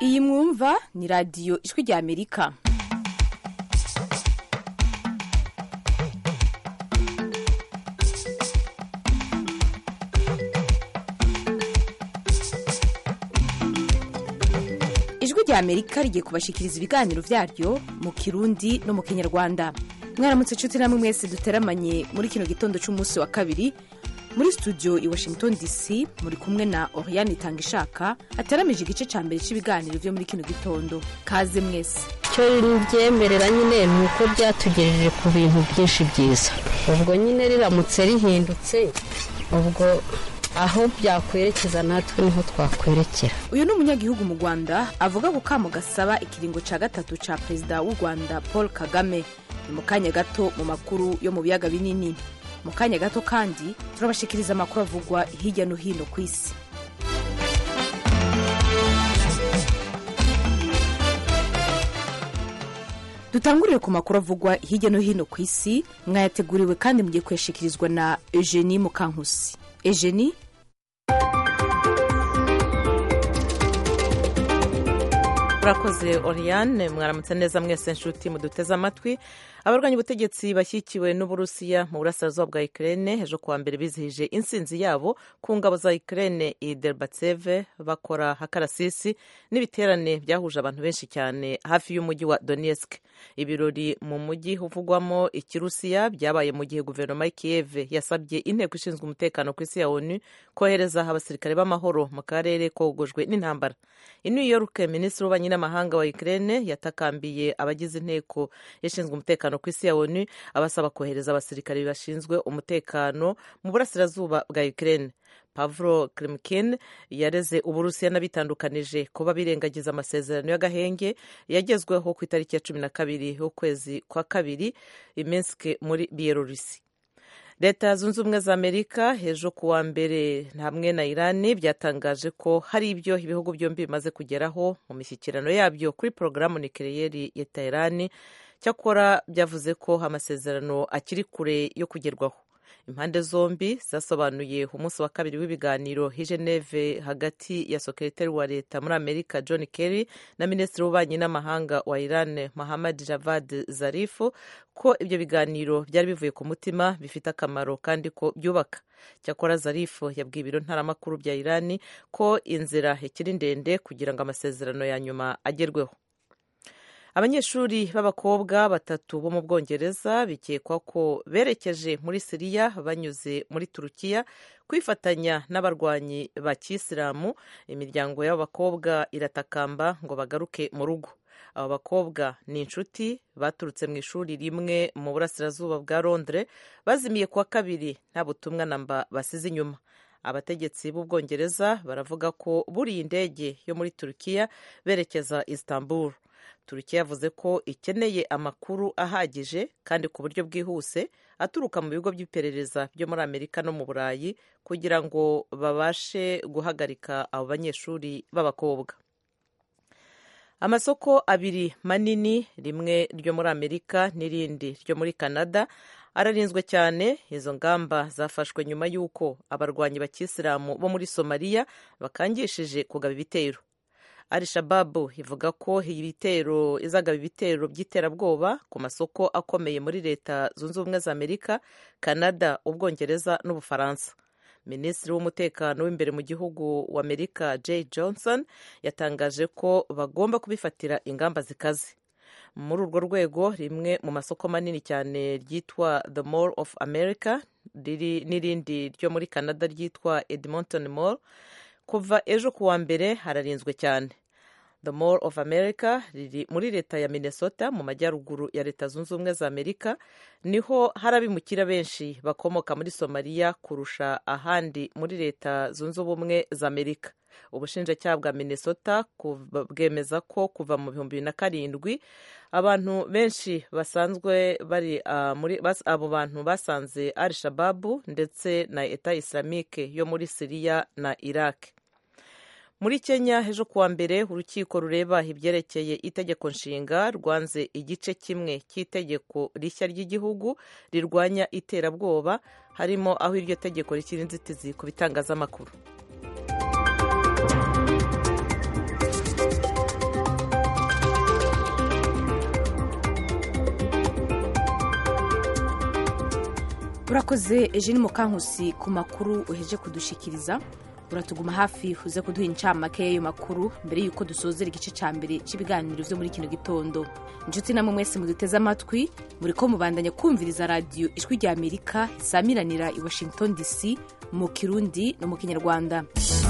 iyi mwumva ni radiyo ijwi rya amerika ijwi rya amerika rigiye kubashikiriza ibiganiro vyaryo mu kirundi no mu kinyarwanda mwaramutse nshuti namwe mwese duteramanye muri kino gitondo c'umunsi wa kabiri muri studio i washington dc muri kumwe na oriane itangishaka ateramije igice ca mbere c'ibiganiro vyo muri kino gitondo kaze mwese icyo ribyemerera nyine ni uko byatugejeje ku bintu byinshi byiza ubwo nyine riramutse rihindutse ubwo aho byakwerekeza natwe niho twakwerekera uyu ni umunyagihugu mu rwanda avuga ku kamo gasaba ikiringo ca gatatu ca perezida w'u rwanda paul kagame ni mu kanya gato mu makuru yo mu biyaga binini mu kanya gato kandi turabashikiriza amakuru avugwa hirya no hino ku isi dutangurire ku makuru avugwa hirya no hino ku isi mwayateguriwe kandi mugiye kuyashikirizwa na eugenie mukankusi eugenie murakoze oriane mwaramutse neza mwese nshuti muduteze amatwi abarwanya ubutegetsi bashyigikiwe n'uburusiya mu burasirazuba bwa ukraine ejo kuwa mbere bizihije intsinzi yabo ku ngabo za ukraine i derbatseve bakora hakarasisi n'ibiterane byahuje abantu benshi cyane hafi y'umujyi wa donetsk ibirori mu mujyi uvugwamo ikirusiya byabaye mu gihe guverinoma y'ikiyeve yasabye inteko ishinzwe umutekano ku isi ya onu kohereza abasirikare b'amahoro mu karere kogojwe n'intambara i new york minisitiri w'ububanyi n'amahanga wa ukraine yatakambiye abagize inteko ishinzwe umutekano ku isi ya onu abasaba kohereza abasirikare bashinzwe umutekano mu burasirazuba bwa ukraine pavlo krimkin yareze uburusiya n'abitandukanije kuba birengagiza amasezerano y'agahenge yagezweho ku itariki ya cumi na kabiri y'ukwezi kwa kabiri iminsk muri bielorusi leta zunze ubumwe za amerika ejo ku wa mbere hamwe na irani byatangaje ko hari ibyo ibihugu byombi bimaze kugeraho mu mishyikirano yabyo kuri porogaramu nikeleyeri ya teherani cyakora byavuze ko amasezerano akiri kure yo kugerwaho impande zombi zasobanuye umunsi wa kabiri w'ibiganiro hi geneve hagati ya sekretari wa leta muri amerika john kerry na minisitiri w'ububanyi n'amahanga wa iran mohammad javad zarifu ko ibyo biganiro byari bivuye ku mutima bifite akamaro kandi ko byubaka cyakora zarifu yabwiye ibiro ntaramakuru bya irani ko inzira ikiri ndende kugira ngo amasezerano ya nyuma agerweho abanyeshuri b'abakobwa batatu bo mu bwongereza bikekwa ko berekeje muri siriya banyuze muri turukiya kwifatanya n'abarwanyi ba kisilamu imiryango y'abo bakobwa iratakamba ngo bagaruke mu rugo abo bakobwa ni inshuti baturutse mu ishuri rimwe mu burasirazuba bwa londres bazimiye kuwa kabiri nta butumwa namba basize inyuma abategetsi b'ubwongereza baravuga ko buriye indege yo muri turukiya berekeza istanbul turukiya yavuze ko ikeneye amakuru ahagije kandi ku buryo bwihuse aturuka mu bigo by'iperereza byo muri amerika no mu burayi kugira ngo babashe guhagarika abo banyeshuri b'abakobwa amasoko abiri manini rimwe ryo muri amerika n'irindi ryo muri canada ararinzwe cyane izo ngamba zafashwe nyuma y'uko abarwanyi bakisilamu bo muri somaliya bakangishije kugaba ibitero al shababu ivuga ko ibitero izagaba ibitero by'iterabwoba ku masoko akomeye muri leta zunze ubumwe za amerika canada ubwongereza n'ubufaransa minisitiri w'umutekano w'imbere mu gihugu wa amerika jay johnson yatangaje ko bagomba kubifatira ingamba zikaze muri urwo rwego rimwe mu masoko manini cyane ryitwa the mall of america n'irindi ryo muri canada ryitwa edmonton mall kuva ejo ku wa mbere hararinzwe cyane the mall of america riri muri leta ya minnesota mu majyaruguru ya leta zunze ubumwe za amerika niho hari abimukira benshi bakomoka muri somaliya kurusha ahandi muri leta zunze ubumwe za amerika ubushinjacyaha bwa minnesota bwemeza ko kuva mu bihumbi bibiri na karindwi abantu benshi basanzwe bari uh, muri abo bantu basanze al shababu ndetse na eta islamique yo muri siriya na iraq muri kenya ejo kuwa mbere urukiko rureba ibyerekeye itegeko nshinga rwanze igice kimwe cy'itegeko rishya ry'igihugu rirwanya iterabwoba harimo aho iryo tegeko rishyira inzitizi ku bitangazamakuru urakoze eugene mukankusi ku makuru uheje kudushikiriza uratuguma hafi uze kuduha incamake y'ayo makuru mbere y'uko dusozera igice cya mbere cy'ibiganiro byo muri kino gitondo inshuti namwe mwese muduteze amatwi muri ko mubandanya kumviriza radiyo ijwi rya amerika isamiranira i washington dc mu kirundi no mu kinyarwanda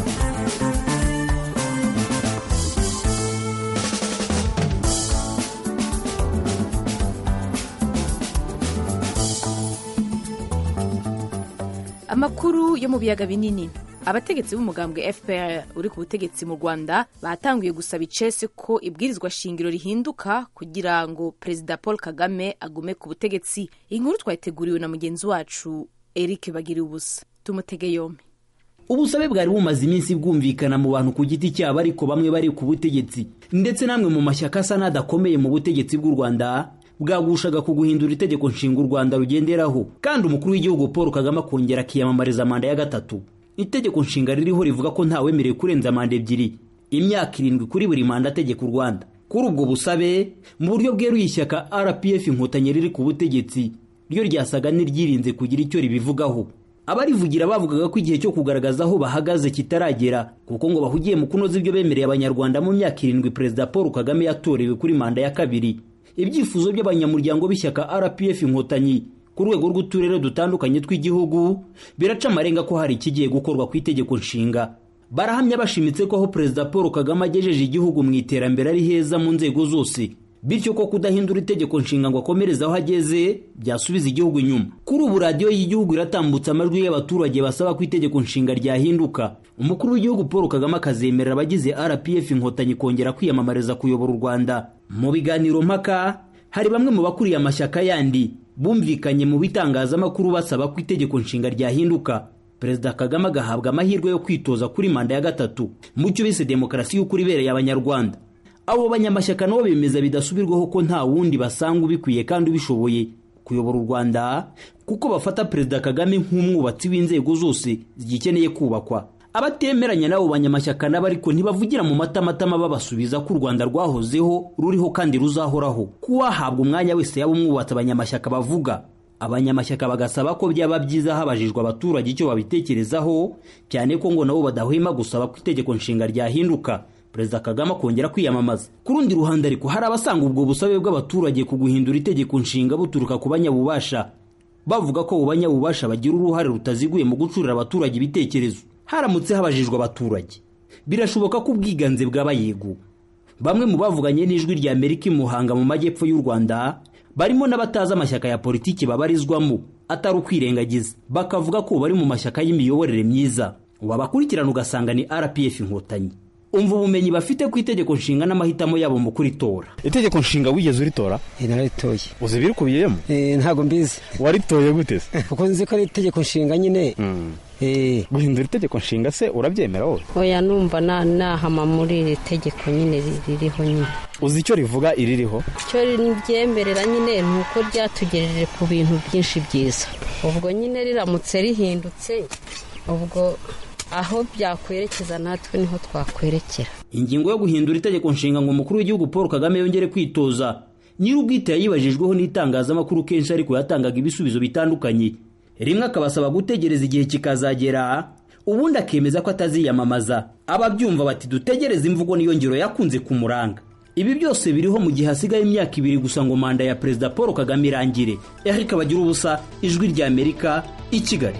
amakuru yo mu biyaga binini abategetsi b'umugambwe fpr uri ku butegetsi mu rwanda batanguye gusaba icese ko ibwirizwa shingiro rihinduka kugira ngo perezida paul kagame agume ku butegetsi inkuru twayiteguriwe na mugenzi wacu eric bagiriye ubusa tumutege yombi ubusabe bwari bumaze iminsi bwumvikana mu bantu ku giti cyabo ariko bamwe bari ku butegetsi ndetse namwe mu mashyaka asa n'adakomeye mu butegetsi bw'u rwanda bwagushaga ku guhindura itegeko nshinga u rwanda rugenderaho kandi umukuru w'igihugu paul kagame akongera akiyamamariza manda ya gatatu itegeko nshinga ririho rivuga ko ntawemerewe kurenza manda ebyiri imyaka irindwi kuri buri manda ategeka u rwanda kuri ubwo busabe mu buryo bweruye ishyaka rpf inkotanyi riri ku butegetsi ryo ryasaga n'iryirinze kugira icyo ribivugaho abarivugira bavugaga ko igihe cyo kugaragaza aho bahagaze kitaragera kuko ngo bahugiye mu kunoza ibyo bemereye abanyarwanda mu myaka irindwi perezida paul kagame yatorewe kuri manda ya kabiri ibyifuzo by'abanyamuryango b'ishyaka rpf inkotanyi ku rwego rw'uturere dutandukanye tw'igihugu biraca amarenga ko hari ikigiye gukorwa ku itegeko nshinga barahamya bashimitse ko aho perezida paul kagame agejeje igihugu mu iterambere ari heza mu nzego zose bityo ko kudahindura itegeko nshinga ngo akomereze aho ageze byasubiza igihugu inyuma kuri ubu radiyo y'igihugu iratambutsa amajwi y'abaturage basaba ko itegeko nshinga ryahinduka umukuru w'igihugu paul kagame akazemerera abagize rpf inkotanyi kongera kwiyamamariza kuyobora u rwanda mu biganiro mpaka hari bamwe mu bakuriye amashyaka yandi bumvikanye mu bitangazamakuru basaba ko itegeko nshinga ryahinduka perezida kagame agahabwa amahirwe yo kwitoza kuri manda ya gatatu mu cyo bise demokarasi y'ukuri ibereye abanyarwanda abo banyamashyaka nabo bemeza bidasubirwaho ko nta wundi basanga ubikwiye kandi ubishoboye kuyobora u rwanda kuko bafata perezida kagame nk'umwubatsi w'inzego zose zigikeneye kubakwa abatemeranya n'abo banyamashyaka nabo ariko ntibavugira mu matamatama babasubiza ko u rwanda rwahozeho ruriho kandi ruzahoraho kuwahabwa umwanya wese yaba umwubatsi abanyamashyaka bavuga abanyamashyaka bagasaba ko byaba byiza habajijwe abaturage icyo babitekerezaho cyane ko ngo nabo badahwema gusaba ko itegeko nshinga ryahinduka perezida kagame akongera kwiyamamaza ku rundi ruhande ariko hari abasanga ubwo busabe bw'abaturage ku guhindura itegeko nshinga buturuka ku banyabubasha bavuga ko abo banyabubasha bagira uruhare rutaziguye mu gucurira abaturage ibitekerezo haramutse habajijwe abaturage birashoboka ko ubwiganze bwaba yego bamwe mu bavuganye n'ijwi rya amerika imuhanga mu majyepfo y'u rwanda barimo n'abatazi amashyaka ya politiki babarizwamo atari ukwirengagiza bakavuga ko bari mu mashyaka y'imiyoborere myiza wabakurikirana ugasanga ni rpf inkotanyi umva ubumenyi bafite ku itegeko nshinga n'amahitamo yabo mu kuritora itegeko nshinga wigeze uritora nararitoye uzi ibirikubiyemo ntabwo mbizi waritoye gute se kuko nzi ko ari itegeko nshinga nyine guhindura itegeko nshinga se urabyemera wowe oya numva nahama muri iri tegeko nyine ririho nyine uzi icyo rivuga iririho icyo ryemerera nyine ni uko ryatugejeje ku bintu byinshi byiza ubwo nyine riramutse rihindutse ubwo aho byakwerekeza natwe niho twakwerekera ingingo yo guhindura itegeko nshinga ngo umukuru w'igihugu paul kagame yongere kwitoza nyir'ubwite yayibajijweho n'itangazamakuru kenshi ariko yatangaga ibisubizo bitandukanye rimwe akabasaba gutegereza igihe kikazagera ubundi akemeza ko ataziyamamaza ababyumva bati dutegereze imvugo niyo ngiro yakunze kumuranga ibi byose biriho mu gihe hasigaye imyaka ibiri gusa ngo manda ya perezida paul kagame irangire eric bagira ubusa ijwi rya amerika i kigali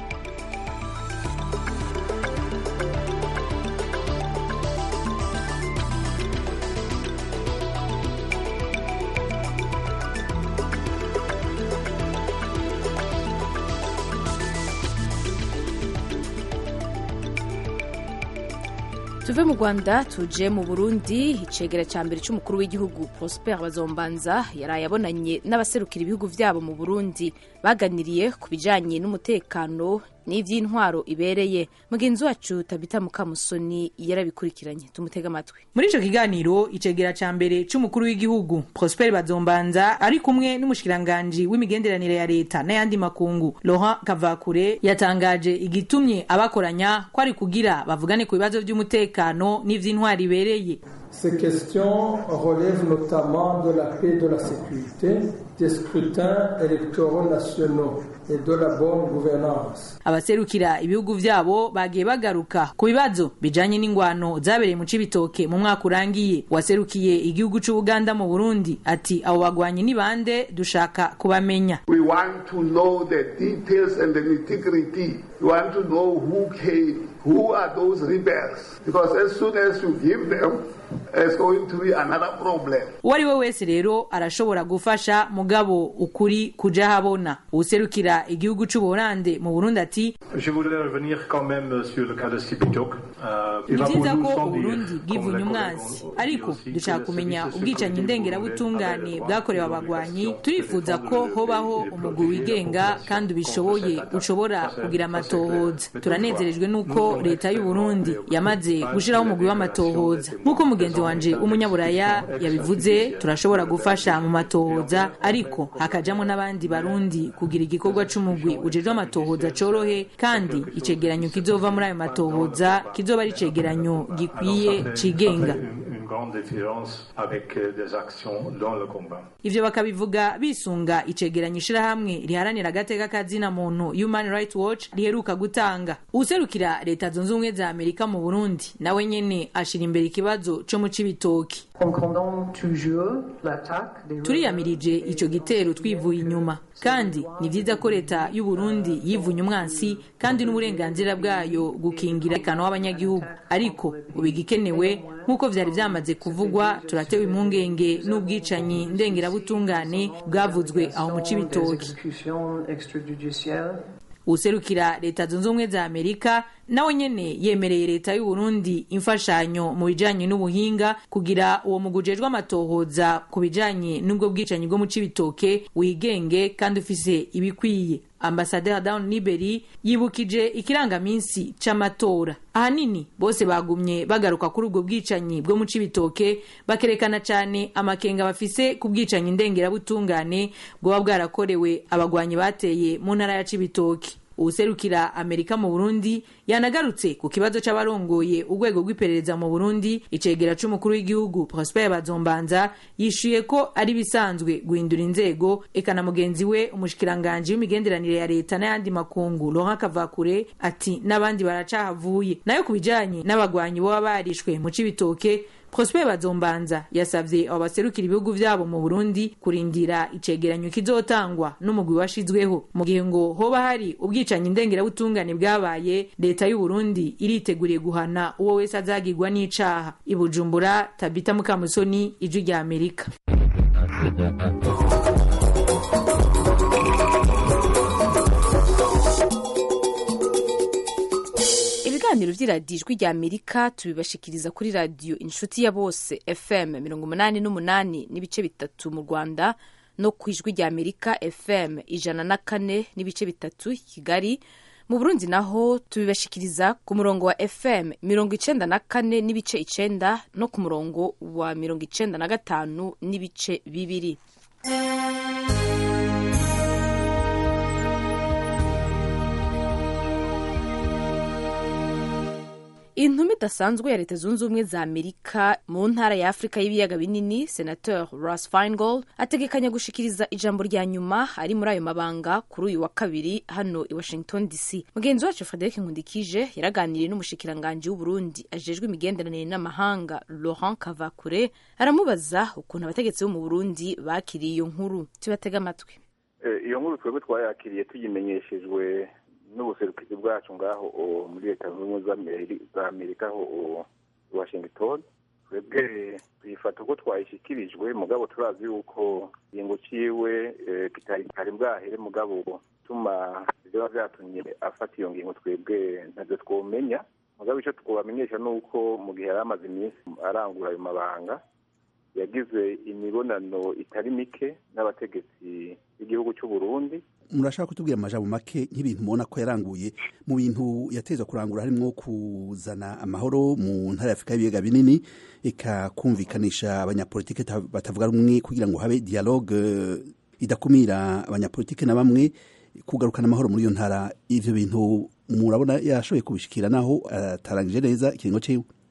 tuve mu rwanda tuje mu burundi icegera cya mbere cy'umukuru w'igihugu prosper bazombanza yaraye abonanye n'abaserukira ibihugu byabo mu burundi baganiriye ku bijyanye n'umutekano n'iby'intwaro ibereye mugenzi wacu tabita mukamusoni yarabikurikiranye tumutega amatwi muri icyo kiganiro icegera cya mbere cy'umukuru w'igihugu prosper bazombanza ari kumwe n'umushikiranganji w'imigenderanire ya leta n'ayandi makungu laurent kavakure yatangaje igitumye abakoranya ko ari kugira bavugane ku bibazo by'umutekano n'iby'intwaro ibereye Ces questions relèvent notamment de la paix et de la sécurité, des scrutins électoraux nationaux et de la bonne gouvernance. abaserukira ibihugu vyabo bagiye bagaruka ku bibazo bijanye n'ingwano zabereye mu cibitoke mu mwaka urangiye waserukiye igihugu c'ubuganda mu burundi ati abo bagwanyi ni bande dushaka kubamenya We want to know the details and the nitty-gritty. We want to know who came, who are those rebels. Because as soon as you give them, it's going to be another problem. uwo ari we wese rero arashobora gufasha mugabo ukuri kuja habona uwuserukira igihugu c'ubuholande mu burundi ati Je voudrais revenir quand même sur le cas de Sipitok. Euh, il ni va pour vyiza nous ko sans dire, uburundi comme bwivunye les umwansi collègues ont dit ariko aussi, que dushaka les kumenya services ubwicanyi secrets ndengerabutungane avaient le bwakorewe droit, abagwanyi avaient turifuza l'obligation ko de hobaho protéger umugwi la wigenga population kandi contre ubishoboye cette attaque. ushobora Ça, c'est- kugira ça, c'est amatohoza clair. Mais turanezerejwe toutefois, nuko nous leta y'u sommes burundi extrêmement yamaze préoccupés gushiraho par umugwi la w'amatohoza révélation des nk'uko témoins. mugenzi wanje w'umunyaburaya yabivuze turashobora gufasha mu matohoza ariko hakajamo n'abandi barundi kugira igikorwa c'umugwi ujejwe amatohoza corohe kandi icegeranyo kizova muri ayo matohoza kizoba ari icegeranyo gikwiye cigenga Une, une grande différence avec euh, des actions dans le combat. ivyo bakabivuga bisunga icegeranyo ishirahamwe riharanira agateka kazina muntu human rights watch riheruka gutanga uwuserukira leta zunze ubumwe za amerika mu burundi nawe nyene ashira imbere ikibazo co mu cibitoki turiyamirije ico gitero twivuye inyuma kandi ni vyiza ko leta y'u Burundi yivunye umwansi kandi n'uburenganzira bwayo gukingira ikano w'abanyagihugu ariko ubu igikenewe nk'uko vyari vyamaze kuvugwa turatewe impungenge n'ubwicanyi ndengerabutungane bwavuzwe aho mu cibitoki userukira leta zunze ubumwe za amerika nawe nyene yemereye leta y'u Burundi imfashanyo mu bijanye n'ubuhinga kugira uwo mugwi ujejwe amatohoza ku bijanye n'ubwo bwicanyi bwo mu cibitoke wigenge kandi ufise ibikwiye ambasaderi down liberi yibukije ikirangaminsi c'amatora ahanini bose bagumye bagaruka kuri ubwo bwicanyi bwo mu cibitoke bakerekana cane amakenga bafise ku bwicanyi ndengerabutungane bwoba bwarakorewe abagwanyi bateye mu ntara ya cibitoke uwuserukira amerika mu burundi yanagarutse ku kibazo c'abarongoye urwego rw'iperereza mu burundi icegera c'umukuru w'igihugu prosper bazombanza yishuye ko ari bisanzwe guhindura inzego eka na mugenzi we umushikiranganji w'imigenderanire ya leta n'ayandi makungu laurent kavakure ati n'abandi baracahavuye nayo ku bijanye n'abagwanyi boba barishwe mu cibitoke prosper bazombanza yasavye abo baserukira ibihugu vyabo mu burundi kurindira icegeranyo kizotangwa n'umugwi washizweho mu gihe ngo hoba hari ubwicanyi ndengerabutungane bwabaye leta y'u burundi iriteguriye guhana uwo wese azagirwa n'icaha i bujumbura tabita mukamusoni ijwi rya amerika ibiganiro vy'iradiyo ijwi rya amerika tubibashikiriza kuri radiyo inshuti ya bose fm mirongo umunani n'umunani n'ibice bitatu mu rwanda no ku ijwi rya amerika fm ijana na kane n'ibice bitatu kigali mu burundi naho tubibashikiriza ku murongo wa fm mirongo icenda na kane n'ibice icenda no ku murongo wa mirongo icenda na gatanu n'ibice bibiri intumwa idasanzwe ya leta zunze ubumwe za amerika mu ntara ya afurika y'ibiyaga binini senateur ross feingold ategekanya gushikiriza ijambo rya nyuma ari muri ayo mabanga kuri uyu wa kabiri hano i washington dc mugenzi wacu frederic nkundikije yaraganiriye n'umushikiranganji w'uburundi ajejwe imigenderanire n'amahanga laurent kavakure aramubaza ukuntu abategetsi bo mu burundi bakiriye iyo nkuru tubatega amatwi iyo nkuru twebwe twayakiriye tuyimenyeshejwe n'ubuserukizi bwacu ngaho muri leta zunze ubumwe za amerika aho washington twebwe tuyifata uko twayishyikirijwe mugabo turazi yuko ingingo ciwe kitari bwahere mugabo tuma biba byatumye afata iyo ngingo twebwe ntabyo twomenya mugabo icyo twabamenyesha ni uko mu gihe yari amaze iminsi arangura ayo mabanga yagize imibonano itari mike n'abategetsi b'igihugu cy'u Burundi murashaka kutubwira amajambo make nk'ibintu mubona ko yaranguye mu bintu yateza kurangura harimo kuzana amahoro mu ntara ya afurika y'ibiyaga binini ikakumvikanisha abanyapolitike batavuga rumwe kugira ngo habe dialogue idakumira abanyapolitike na bamwe kugarukana amahoro muri iyo ntara ivyo bintu murabona yashoboye kubishikira naho atarangije neza ikiringo ciwe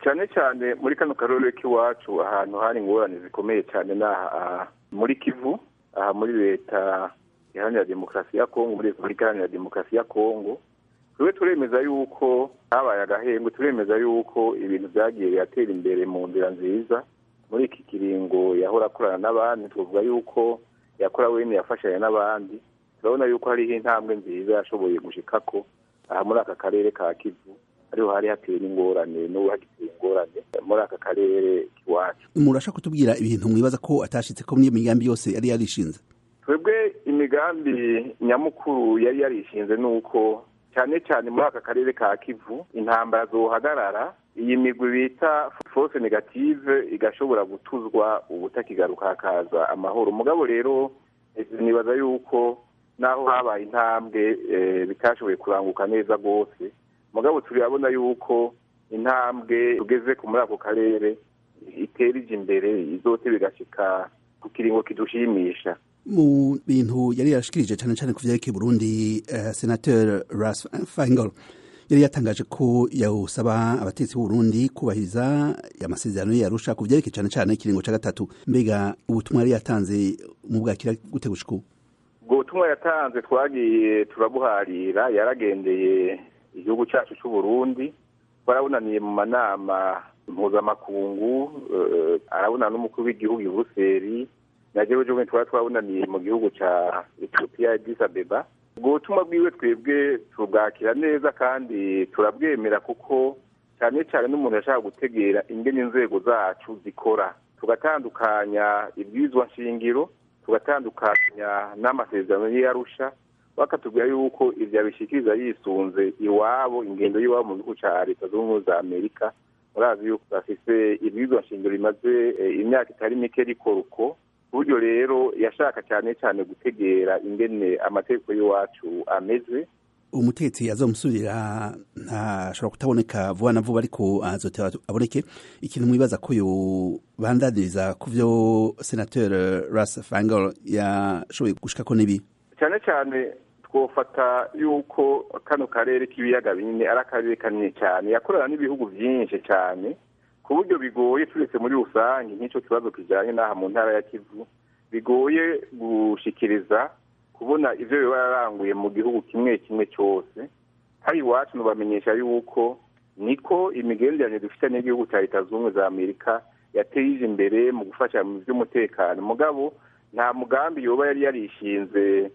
cyane cyane muri kano karere k'iwacu ahantu hari ingorane zikomeye cyane n'aha muri kivu aha muri leta iharanira demokarasi ya kongo muri repubulika iharanira demokarasi ya kongo tube turemeza yuko habaye agahembwe turemeza yuko ibintu byagiye biratera imbere mu nzira nziza muri iki kiringo yahora akorana n'abandi tuvuga yuko yakora wene yafashanya n'abandi turabona yuko hariho intambwe nziza yashoboye gushikako aha muri aka karere ka kivu ariho hari hateye n'ingorane n'ubu hagiteye ingorane muri aka karere k'iwacu murashaka kutubwira ibintu mwibaza ko atashitse ko n'iyo migambi yose yari yarishinze twebwe imigambi nyamukuru yari yarishinze ni uko cyane cyane muri aka karere ka kivu intambara zohagarara iyi migwi bita force negative igashobora gutuzwa ubutakigaruka hakaza amahoro mugabo rero nibaza yuko naho habaye intambwe bitashoboye kuranguka neza rwose mugabo turabona yuko intambwe tugeze ku muri ako karere itera ije imbere izote bigashika ku kiringo kidushimisha mu bintu yari yarashikirije cyane cyane ku vyerekeye Burundi uh, senateur Ras Fangol yari yatangaje ko yawusaba abatetsi b'u Burundi kubahiriza amasezerano yarusha ku vyerekeye cyane cyane ikiringo ca gatatu mbega ubutumwa yari yatanze mu bwakira gute gushika ubu ubwo butumwa yatanze twagiye turabuharira yaragendeye igihugu cyacu cy'u Burundi twarabunaniye mu manama mpuzamakungu uh, arabunana n'umukuru w'igihugu i Buruseli na jewe jewe twari twabunaniye mu gihugu ca Ethiopia Addis Abeba ubwo butumwa bwiwe twebwe tubwakira neza kandi turabwemera kuko cyane cyane n'umuntu yashaka gutegera ingene inzego zacu zikora tugatandukanya ibwirizwa nshingiro tugatandukanya n'amasezerano y'iyarusha bakatubwira yuko ivyo abishikiriza yisunze iwabo ingendo y'iwabo mu gihugu ca leta zunze ubumwe za amerika murazi yuko bafise ibwirizwa nshingiro rimaze imyaka itari mike rikora uko buryo rero yashaka cyane cyane gutegera ingene amategeko y'iwacu ameze umutetsi azomusubirira ntashobora kutaboneka vuba na vuba ariko azoteba aboneke ikintu mwibaza ko yobandaniriza ku vyo senateur Ras Fangol yashoboye gushikako nibi cyane cyane twofata yuko kano karere k'ibiyaga binini ari akarere kanini cyane yakorana n'ibihugu byinshi cyane ku buryo bigoye turetse muri rusange nk'icyo kibazo kijyanye n'aha mu ntara ya kivu bigoye gushikiriza kubona ibyo biba yararanguye mu gihugu kimwe kimwe cyose hari iwacu ntibamenyesha yuko niko imigenderanire dufite n'igihugu cya leta zunze ubumwe za amerika yateje imbere mu gufasha mu by'umutekano mugabo nta mugambi yoba yari yarishinze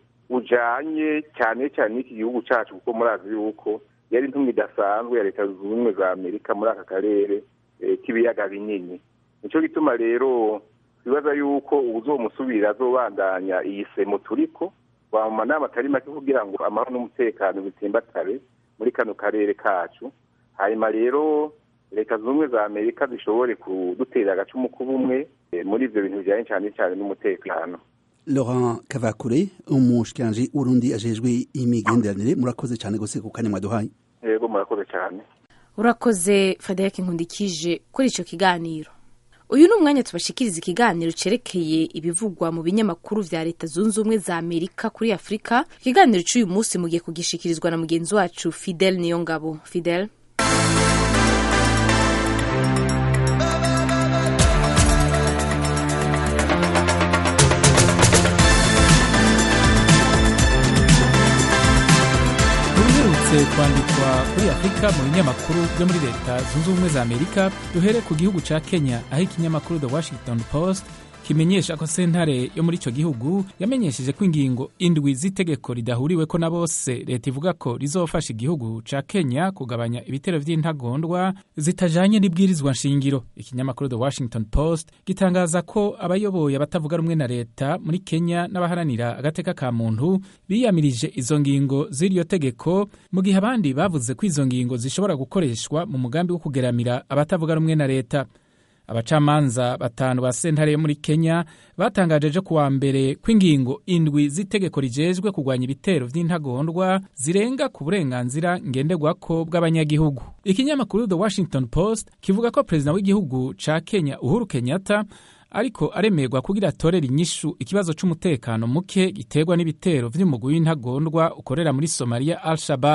ujanye cyane cyane n'iki gihugu cyacu kuko murazi yuko yari intumwa idasanzwe ya leta zunze ubumwe za amerika muri aka karere k'ibiyaga binini nicyo gituma rero twibaza yuko uzomusubira azobandanya iyi semo turiko wa mu manama atari make kugira ngo amahoro n'umutekano bitsimbatare muri kano karere kacu hanyuma rero leta zunze ubumwe za amerika zishobore kudutera agacumu k'ubumwe muri ivyo bintu bijanye cyane cyane n'umutekano Laurent Kavakure umushikiranji w'Urundi ajejwe imigenderanire murakoze cyane gose ku kanya mwaduhaye yego murakoze cyane urakoze frederic nkundikije kuri icyo kiganiro uyu ni umwanya tubashikiriza ikiganiro cyerekeye ibivugwa mu binyamakuru vya leta zunze ubumwe za amerika kuri afurika ikiganiro cy'uyu munsi mugiye kugishikirizwa na mugenzi wacu fidel niyongabo fidel uherutse kwandikwa kuri afurika mu binyamakuru byo muri leta zunze ubumwe za amerika duhere ku gihugu ca kenya aho ikinyamakuru the washington post kimenyesha ko sentare yo muri ico gihugu yamenyesheje ko ingingo indwi z'itegeko ridahuriweko na bose leta ivuga ko rizofasha igihugu ca kenya kugabanya ibitero vy'intagondwa zitajanye n'ibwirizwa nshingiro ikinyamakuru the washington post gitangaza ko abayoboye abatavuga rumwe na leta muri kenya n'abaharanira agateka ka muntu biyamirije izo ngingo z'iryo tegeko mu gihe abandi bavuze ko izo ngingo zishobora gukoreshwa mu mugambi wo kugeramira abatavuga rumwe na leta abacamanza batanu ba sentare yo muri kenya batangaje ejo kuwa mbere ko ingingo indwi z'itegeko rijejwe kurwanya ibitero vy'intagondwa zirenga ku burenganzira ngenderwako bw'abanyagihugu ikinyamakuru the washington post kivuga ko perezida w'igihugu ca kenya uhuru kenyatta ariko aremerwa kugira atorera inyishu ikibazo c'umutekano muke giterwa n'ibitero vy'umugwi w'intagondwa ukorera muri somaliya al shabab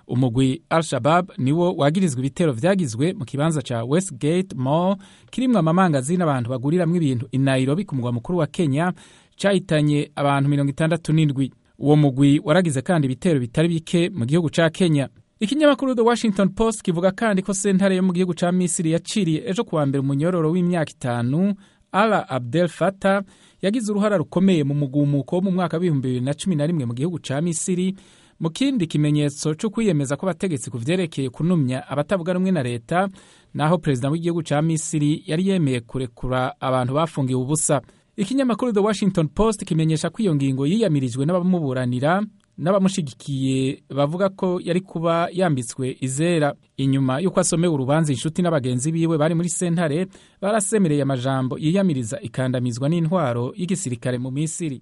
umugwi al-shabab niwo wagirizwa ibitero vyagizwe mu kibanza ca westgate mall kirimwo amamangazini abantu baguriramwo ibintu i nairobi ku mugwa mukuru wa kenya cahitanye abantu mirongo itandatu n'indwi uwo mugwi waragize kandi ibitero bitari bike mu gihugu ca kenya ikinyamakuru the washington post kivuga kandi ko sentare yo mu gihugu ca misiri yaciriye ejo kuwa mbere umunyororo w'imyaka itanu ala abdel fata yagize uruhara rukomeye mu mugumuko wo mu mwaka w'ibihumbi bibiri na cumi na rimwe mu gihugu ca misiri mu kindi kimenyetso cyo kwiyemeza ko abategetsi ku vyerekeye kunumya abatavuga rumwe na leta naho perezida w'igihugu ca misiri yari yemeye kurekura abantu bafungiwe ubusa ikinyamakuru the washington post kimenyesha ko iyo ngingo yiyamirijwe n'abamuburanira n'abamushigikiye bavuga ko yari kuba yambitswe izera inyuma y'uko asomewe urubanza inshuti n'abagenzi biwe bari muri sentare barasemereye amajambo yiyamiriza ikandamizwa n'intwaro y'igisirikare mu misiri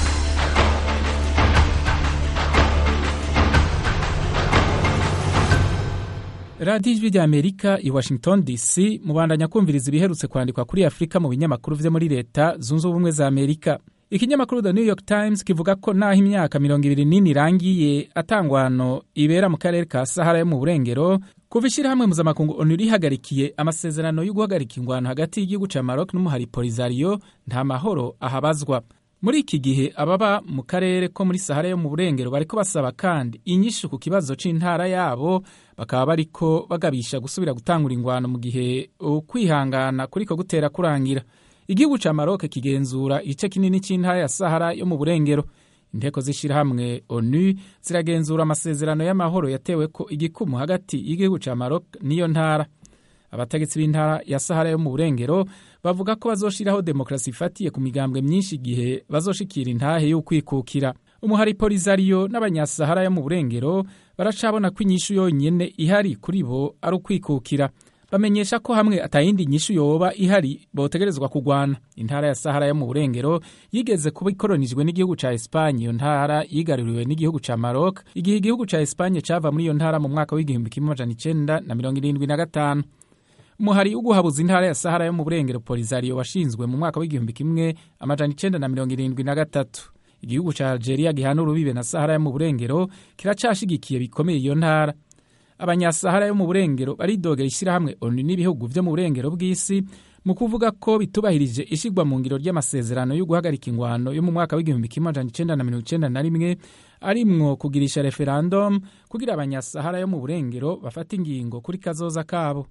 radiyo ijwi rya amerika i washington dc mubandanya kumviriza ibiherutse kwandikwa kuri afurika mu binyamakuru vyo muri leta zunze ubumwe za amerika ikinyamakuru the new york times kivuga ko naho imyaka mirongo ibiri n'ine irangiye atangwano ibera mu karere ka sahara yo mu burengero kuva ishyirahamwe mpuzamakungu onu rihagarikiye amasezerano yo guhagarika ingwano hagati y'igihugu ca maroc n'umuhari polisario nta mahoro ahabazwa muri iki gihe ababa mu karere ko muri sahara yo mu burengero bariko basaba kandi inyishu ku kibazo c'intara yabo bakaba bariko bagabisha gusubira gutangura ingwano mu gihe ukwihangana kuriko gutera kurangira igihugu ca maroc kigenzura igice kinini c'intara ya sahara yo mu burengero inteko z'ishirahamwe onu ziragenzura amasezerano y'amahoro yateweko igikumu hagati y'igihugu ca maroc n'iyo ntara abategetsi b'intara ya sahara yo mu burengero bavuga ko bazoshiraho demokarasi ifatiye ku migambwe myinshi igihe bazoshikira intahe y'ukwikukira umuhari polisario n'abanyasahara yo mu burengero baracabona ko inyishu yonyene ihari kuri bo ari ukwikukira bamenyesha ko hamwe atayindi nyishu yoba ihari botegerezwa kugwana intara ya sahara yo mu burengero yigeze kuba ikoronijwe n'igihugu ca espanye iyo ntara yigaruriwe n'igihugu ca maroc igihe igihugu ca espanye cava muri iyo ntara mu mwaka w'igihumbi kimwe amajana icenda na mirongo irindwi na gatanu umuhari uguhabuza intara ya sahara yo mu burengero polisario washinzwe mu mwaka w'igihumbi kimwe amajana icenda na mirongo irindwi na gatatu igihugu ca algeria gihana urubibe na sahara yo mu burengero kiracashigikiye bikomeye iyo ntara abanyasahara yo mu burengero baridogera ishyirahamwe onu n'ibihugu vyo mu burengero bw'isi mu kuvuga ko bitubahirije ishigwa mu ngiro ry'amasezerano yo guhagarika ingwano yo mu mwaka w'igihumbi kimwe amajana icenda na mirongo icenda na rimwe arimwo kugirisha referendum kugira abanyasahara yo mu burengero bafata ingingo kuri kazoza kabo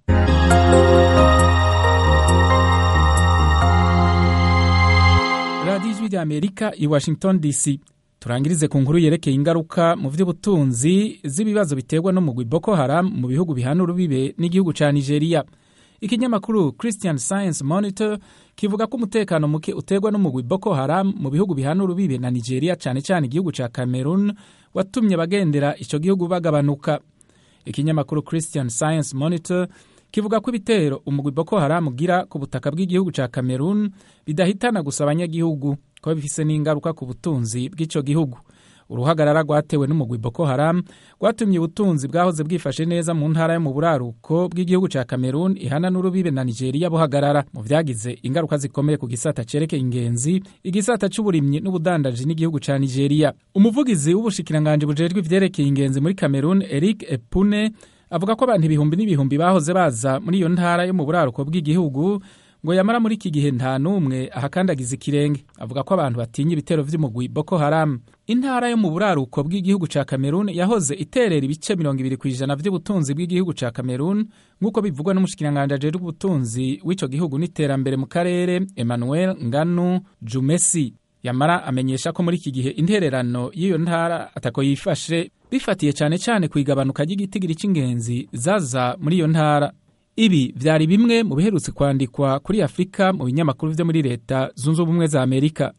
radiyo ijwi rya amerika i washington dc turangirize ku nkuru yerekeye ingaruka mu by'ubutunzi z'ibibazo biterwa n'umugwi boko haram mu bihugu bihana urubibe n'igihugu ca nigeria ikinyamakuru christian science monitor kivuga ko umutekano muke uterwa n'umugwi boko haram mu bihugu bihana urubibe na nigeria cyane cyane igihugu ca cameroon watumye bagendera ico gihugu bagabanuka ikinyamakuru christian science monitor kivuga ko ibitero umugwi boko haram ugira ku butaka bw'igihugu ca cameroon bidahitana gusa abanyagihugu ko bifise n'ingaruka ku butunzi bw'ico gihugu uruhagarara rwatewe n'umugwi boko haram rwatumye ubutunzi bwahoze bwifashe neza mu ntara yo mu buraruko bw'igihugu ca cameroon ihana n'urubibe na nigeria buhagarara mu vyagize ingaruka zikomeye ku gisata cerekeye ingenzi igisata c'uburimyi n'ubudandaji n'igihugu ca nigeria umuvugizi w'ubushikiranganji bujejwe ivyerekeye ingenzi muri cameroon eric epune avuga ko abantu ibihumbi n'ibihumbi bahoze baza muri iyo ntara yo mu buraruko bw'igihugu ngo yamara muri iki gihe nta n'umwe ahakandagiza ikirenge avuga ko abantu batinya ibitero vy'umugwi boko haram intara yo mu buraruko bw'igihugu ca cameroon yahoze iterera ibice mirongo ibiri kw'ijana vy'ubutunzi bw'igihugu ca cameroon nk'uko bivugwa n'umushikiranganji ajejwe ubutunzi w'ico gihugu n'iterambere mu karere emmanuel nganu jumesi yamara amenyesha ko muri iki gihe intererano y'iyo ntara atako yifashe bifatiye cyane cyane ku igabanuka ry'igitigiri c'ingenzi zaza muri iyo ntara ibi vyari bimwe mu biherutse kwandikwa kuri afurika mu binyamakuru vyo muri leta zunze ubumwe za amerika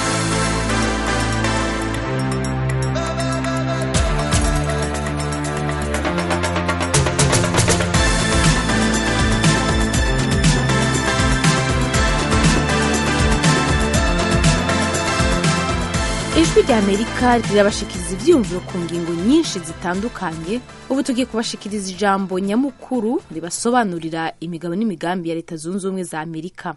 ijwi rya amerika rirabashikiriza ivyiyumviro ku ngingo nyinshi zitandukanye ubu tugiye kubashikiriza ijambo nyamukuru ribasobanurira imigabo n'imigambi ya leta zunze ubumwe za amerika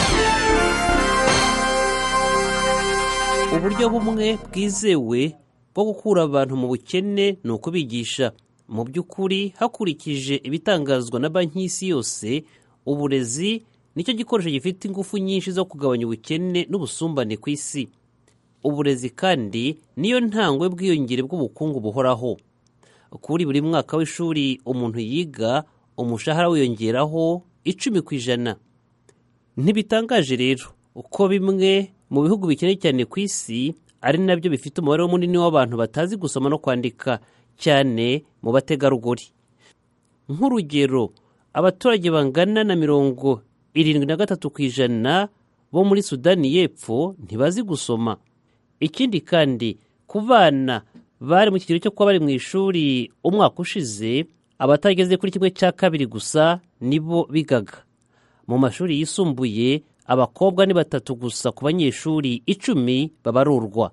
uburyo bumwe bwizewe bwo gukura abantu mu bukene ni ukubigisha mu by'ukuri hakurikije ibitangazwa na banki y'isi yose uburezi nicyo gikoresho gifite ingufu nyinshi zo kugabanya ubukene n'ubusumbane ku isi uburezi kandi niyo ntangwe bwiyongere bw'ubukungu buhoraho kuri buri mwaka w'ishuri umuntu yiga umushahara wiyongeraho icumi ku ijana ntibitangaje rero uko bimwe mu bihugu bikennye cyane ku isi ari nabyo bifite umubare munini w'abantu batazi gusoma no kwandika cyane mu bategarugori nk'urugero abaturage bangana na mirongo irindwi na gatatu ku ijana bo muri sudani y'epfo ntibazi gusoma ikindi kandi ku bana bari mu kigero cyo kuba bari mu ishuri umwaka ushize abatageze kuri kimwe cya kabiri gusa nibo bigaga mu mashuri yisumbuye abakobwa ni batatu gusa ku banyeshuri icumi babarurwa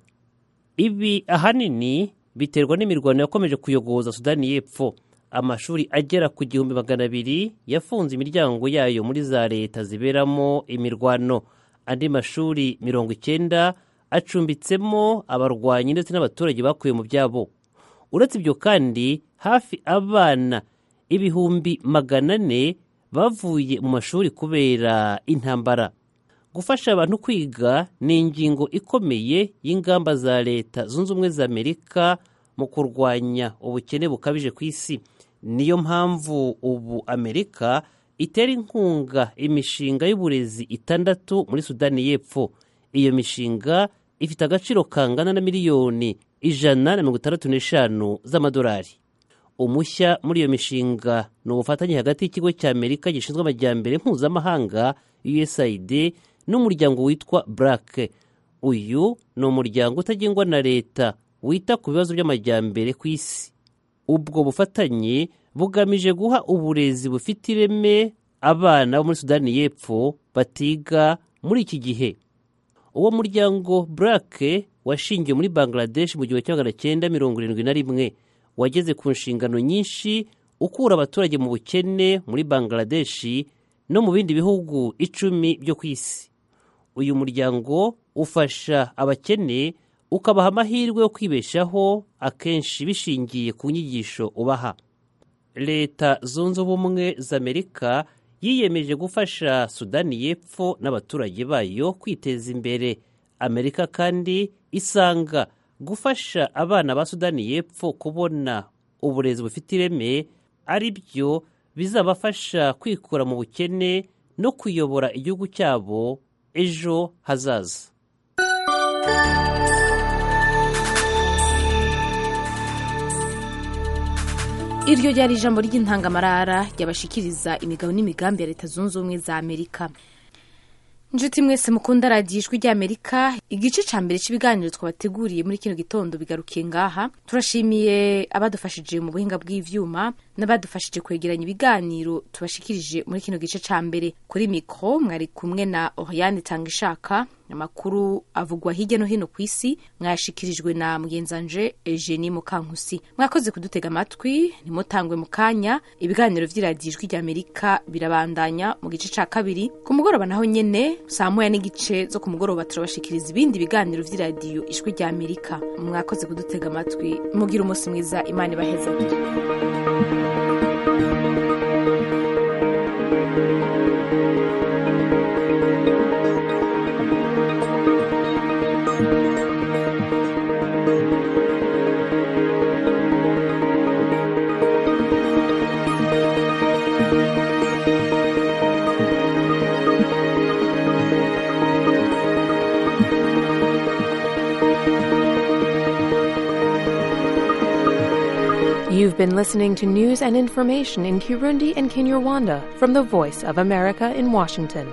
ibi ahanini biterwa n'imirwano yakomeje kuyogoza sudani y'epfo amashuri agera ku gihumbi magana abiri yafunze imiryango yayo muri za leta ziberamo imirwano andi mashuri mirongo icyenda acumbitsemo abarwanyi ndetse n'abaturage bakuye mu byabo uretse ibyo kandi hafi abana ibihumbi magana ane bavuye mu mashuri kubera intambara gufasha abantu kwiga ni ingingo ikomeye y'ingamba za leta zunze ubumwe za amerika mu kurwanya ubukene bukabije ku isi niyo mpamvu ubu amerika itera inkunga imishinga y'uburezi itandatu muri sudani y'epfo iyo mishinga ifite agaciro kangana na miliyoni ijana na mirongo itandatu n'eshanu z'amadolari umushya muri iyo mishinga ni ubufatanye hagati y'ikigo cya amerika gishinzwe amajyambere mpuzamahanga usaid n'umuryango witwa burake uyu ni umuryango utagengwa na leta wita ku bibazo by'amajyambere ku isi ubwo bufatanye bugamije guha uburezi bufite ireme abana bo muri sudani y'epfo batiga muri iki gihe uwo muryango burake washingiwe muri bangladesh mu gihumbi kimwe magana cyenda mirongo irindwi na rimwe wageze ku nshingano nyinshi ukura abaturage mu bukene muri bangladesh no mu bindi bihugu icumi byo ku isi uyu muryango ufasha abakene ukabaha amahirwe yo kwibeshaho akenshi bishingiye ku nyigisho ubaha leta zunze ubumwe za amerika yiyemeje gufasha sudani y'epfo n'abaturage bayo kwiteza imbere amerika kandi isanga gufasha abana ba sudani y'epfo kubona uburezi bufite ireme ari byo bizabafasha kwikura mu bukene no kuyobora igihugu cyabo ejo hazaza iryo ryari ijambo ry'intangamarara ryabashikiriza imigabo n'imigambi ya leta zunze ubumwe za amerika inshuti mwese mukunda radiyo ijwi ry'amerika igice cya mbere cy'ibiganiro twabateguriye muri kino gitondo bigarukiye ngaha turashimiye abadufashije mu buhinga bw'ivyuma n'abadufashije kwegeranya ibiganiro tubashikirije muri kino gice cya mbere kuri mikoro mwari kumwe na oriane tanga ishaka amakuru avugwa hirya no hino ku isi mwayashikirijwe na mugenzanje eugenie mukankusi mwakoze kudutega amatwi ntimutangwe mu kanya ibiganiro vy'iradiyo ijwi ry'amerika birabandanya mu gice ca kabiri ku mugoroba naho nyene saa moya n'igice zo ku mugoroba turabashikiriza ibindi biganiro vy'iradiyo ijwi ry'amerika mwakoze kudutega amatwi mugira umunsi mwiza imana ibaheza You've been listening to news and information in Kirundi and Kinyarwanda from the Voice of America in Washington.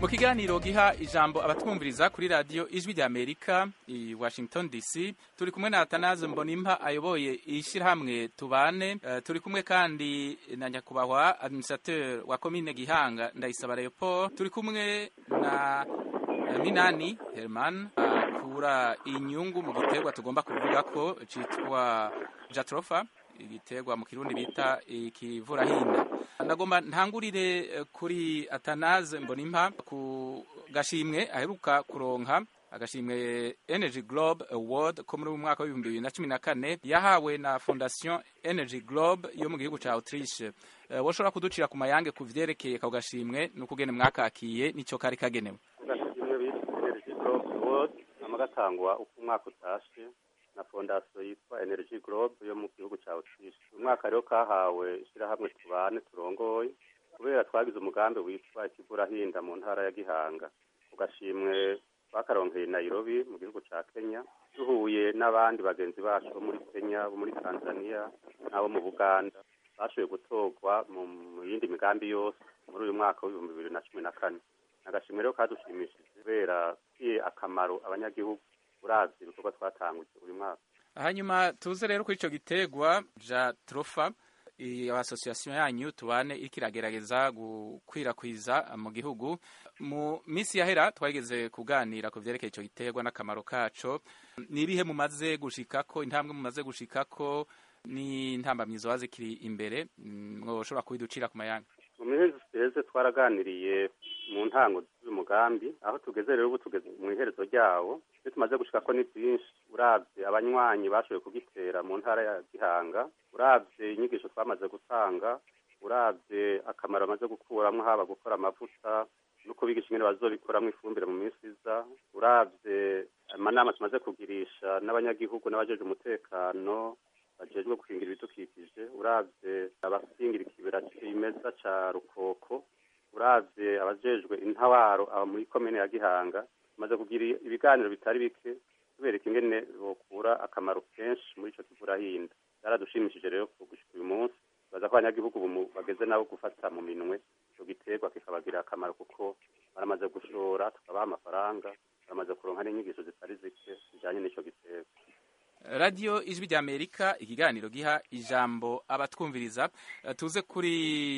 mu kiganiro giha ijambo abatwumviriza kuri radiyo ijwi rya amerika i washington dc turi kumwe na atanaze mbonimpa ayoboye ishyirahamwe tubane uh, turi kumwe kandi na nyakubahwa administrateur wa komine gihanga ndayisaba leopold turi kumwe na uh, minani herman akura uh, inyungu mu giterwa tugomba kuvuga ko citwa jatrofa igiterwa mu kirundi bita ikivurahinda ndagomba ntangurire kuri atanaze mbonimpa ku gashimwe aheruka kuronka agashimwe energy globe award ko muri mwaka w'ibihumbi bibiri na cumi na kane yahawe na fondation energy globe yo mu gihugu ca autriche uh, woshobora kuducira ku mayange ku vyerekeye ako gashimwe n'ukugene mwakakiye nico kari kagenewe agashimwe bita energy globe award nama gatangwa uko umwaka utashe na fondasiyo yitwa energy globe yo mu gihugu cya autriche uyu mwaka rero kahawe ishyirahamwe tubane turongoye kubera twagize umugambi witwa ikiburahinda mu ntara ya gihanga ku gashimwe twakaronkeye nairobi mu gihugu cya kenya duhuye n'abandi bagenzi bacu bo muri kenya bo muri tanzania n'abo mu buganda bashoboye gutorwa mu yindi migambi yose muri uyu mwaka w'ibihumbi bibiri na cumi na kane agashimwe rero kadushimishije kubera kiye akamaro abanyagihugu uravye ibikorwa twatanguje uyu mwaka hanyuma tuze rero kuri ico gitegwa ja trofa iyo asosiyasiyo yanyu tubane iriko iragerageza gukwirakwiza mu gihugu mu minsi yahera twageze kuganira ku vyerekeye ico gitegwa n'akamaro kaco ni ibihe mumaze gushikako intambwe mumaze gushikako n'intambamyi zoba zikiri imbere mwoshobora kubiducira ku mayanga mu mihezi ziheze twaraganiriye mu ntango z'umugambi aho tugeze rero ubu tugeze mu iherezo ryawo ibyo tumaze gushika ko ni byinshi uravye abanywanyi bashoboye kugitera mu ntara ya gihanga uravye inyigisho twamaze gutanga uravye akamaro bamaze gukuramwo haba gukora amavuta no kubigisha ingene bazobikoramwo ifumbire mu minsi iza uravye amanama tumaze kugirisha n'abanyagihugu n'abajeje umutekano bajejwe gukingira ibidukikije uravye abakingira ikibera cimeza ca rukoko uravye abajejwe intawaro aba muri komine ya gihanga tumaze kugira ibiganiro bitari bike tubereka ingene bokura akamaro kenshi muri ico kivurahinda byaradushimishije rero gushika uyu munsi baza ko abanyagihugu bageze nabo gufata mu minwe ico giterwa kikabagirira akamaro kuko baramaze gushora tukabaha amafaranga baramaze kuronka n'inyigisho zitari zike zijanye n'ico giterwa radiyo ijwi rya amerika ikiganiro giha ijambo abatwumviriza tuze kuri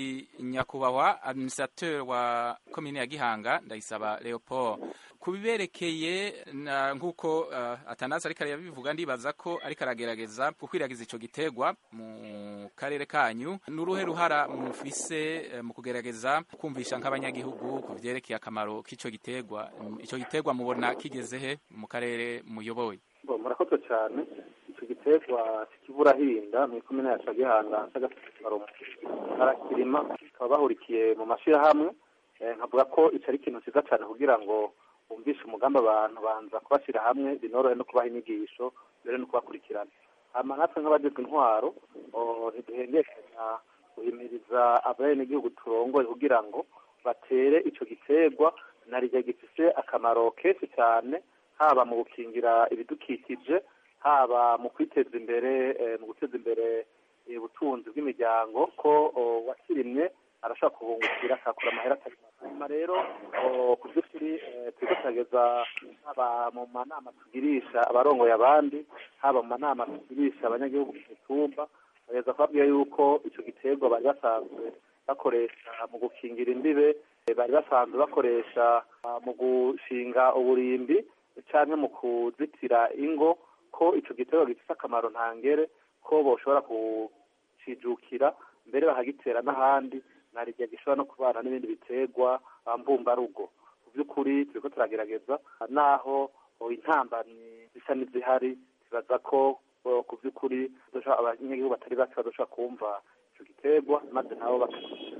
nyakubahwa administrateur wa komine ya gihanga ndayisaba leopold ku biberekeye nk'uko uh, atanasi ariko arabivuga ndibaza ko ariko aragerageza gukwiragiza ico giterwa mu karere kanyu n'uruhe ruhara mufise uh, mu kugerageza kumvisha nk'abanyagihugu ku vyerekeye akamaro k'ico giterwa ico giterwa mubona kigeze he mu karere muyoboye murakoze cyane icyo giterwa kiburahinda mu ikomine yacu ya gihanga cy'agasaro arakirima bakaba bahurikiye mu mashyirahamwe nkavuga ko icyo ari ikintu cyiza cyane kugira ngo bumvishe umugambi abantu banza kubashyira hamwe binorohe no kubaha inyigisho mbere no kubakurikirana hama natwe nk'abagezwe intwaro ntiduhengekanya guhimiriza abenegihugu turongoye kugira ngo batere ico giterwa narirya gifise akamaro kenshi cyane haba mu gukingira ibidukikije haba mu kwiteza imbere mu guteza imbere ubutunzi bw'imiryango ko wakirimye arashobora kubungukira akakura amahera atari hanyuma rero ku by'ukuri turiko turageza haba mu manama tugirisha abarongoye abandi haba mu manama tugirisha abanyagihugu ku mitumba bageza kubabwira yuko ico giterwa bari basanzwe bakoresha mu gukingira imbibe bari basanzwe bakoresha mu gushinga uburimbi canke mu kuzitira ingo ko ico giterwa gifise akamaro ntangere ko boshobora kucijukira mbere bakagitera n'ahandi narirya gishobora no kubana n'ibindi biterwa mbumbarugo mu by'ukuri turiko turagerageza naho intambamyi zisa n'izihari tubaza ko ku by'ukuri abanyagihugu batari bake bazoshobora kumva ico giterwa maze nabo baka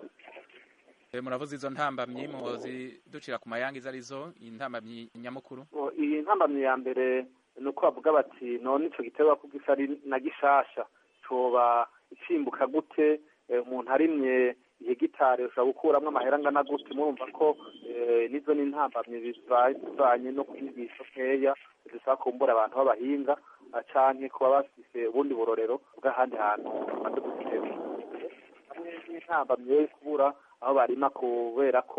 muravuze izo ntambamyi muzi ducira ku mayanga izo arizo intambamyi nyamukuru iyi ntambamyi ya mbere ni uko bavuga bati none ico giterwa ko gisa ari na gishasha coba icimbuka gute umuntu arimye ihegitari ushobora gukuramwo amahera angana gute murumva ko nizo ni intambamyi bivanye no kwigisha nkeya zisaba kumbura abantu b'abahinga canke kuba bafise ubundi burorero bw'ahandi hantu bamaze gutera hamwe n'intambamyi yo kubura aho barima kubera ko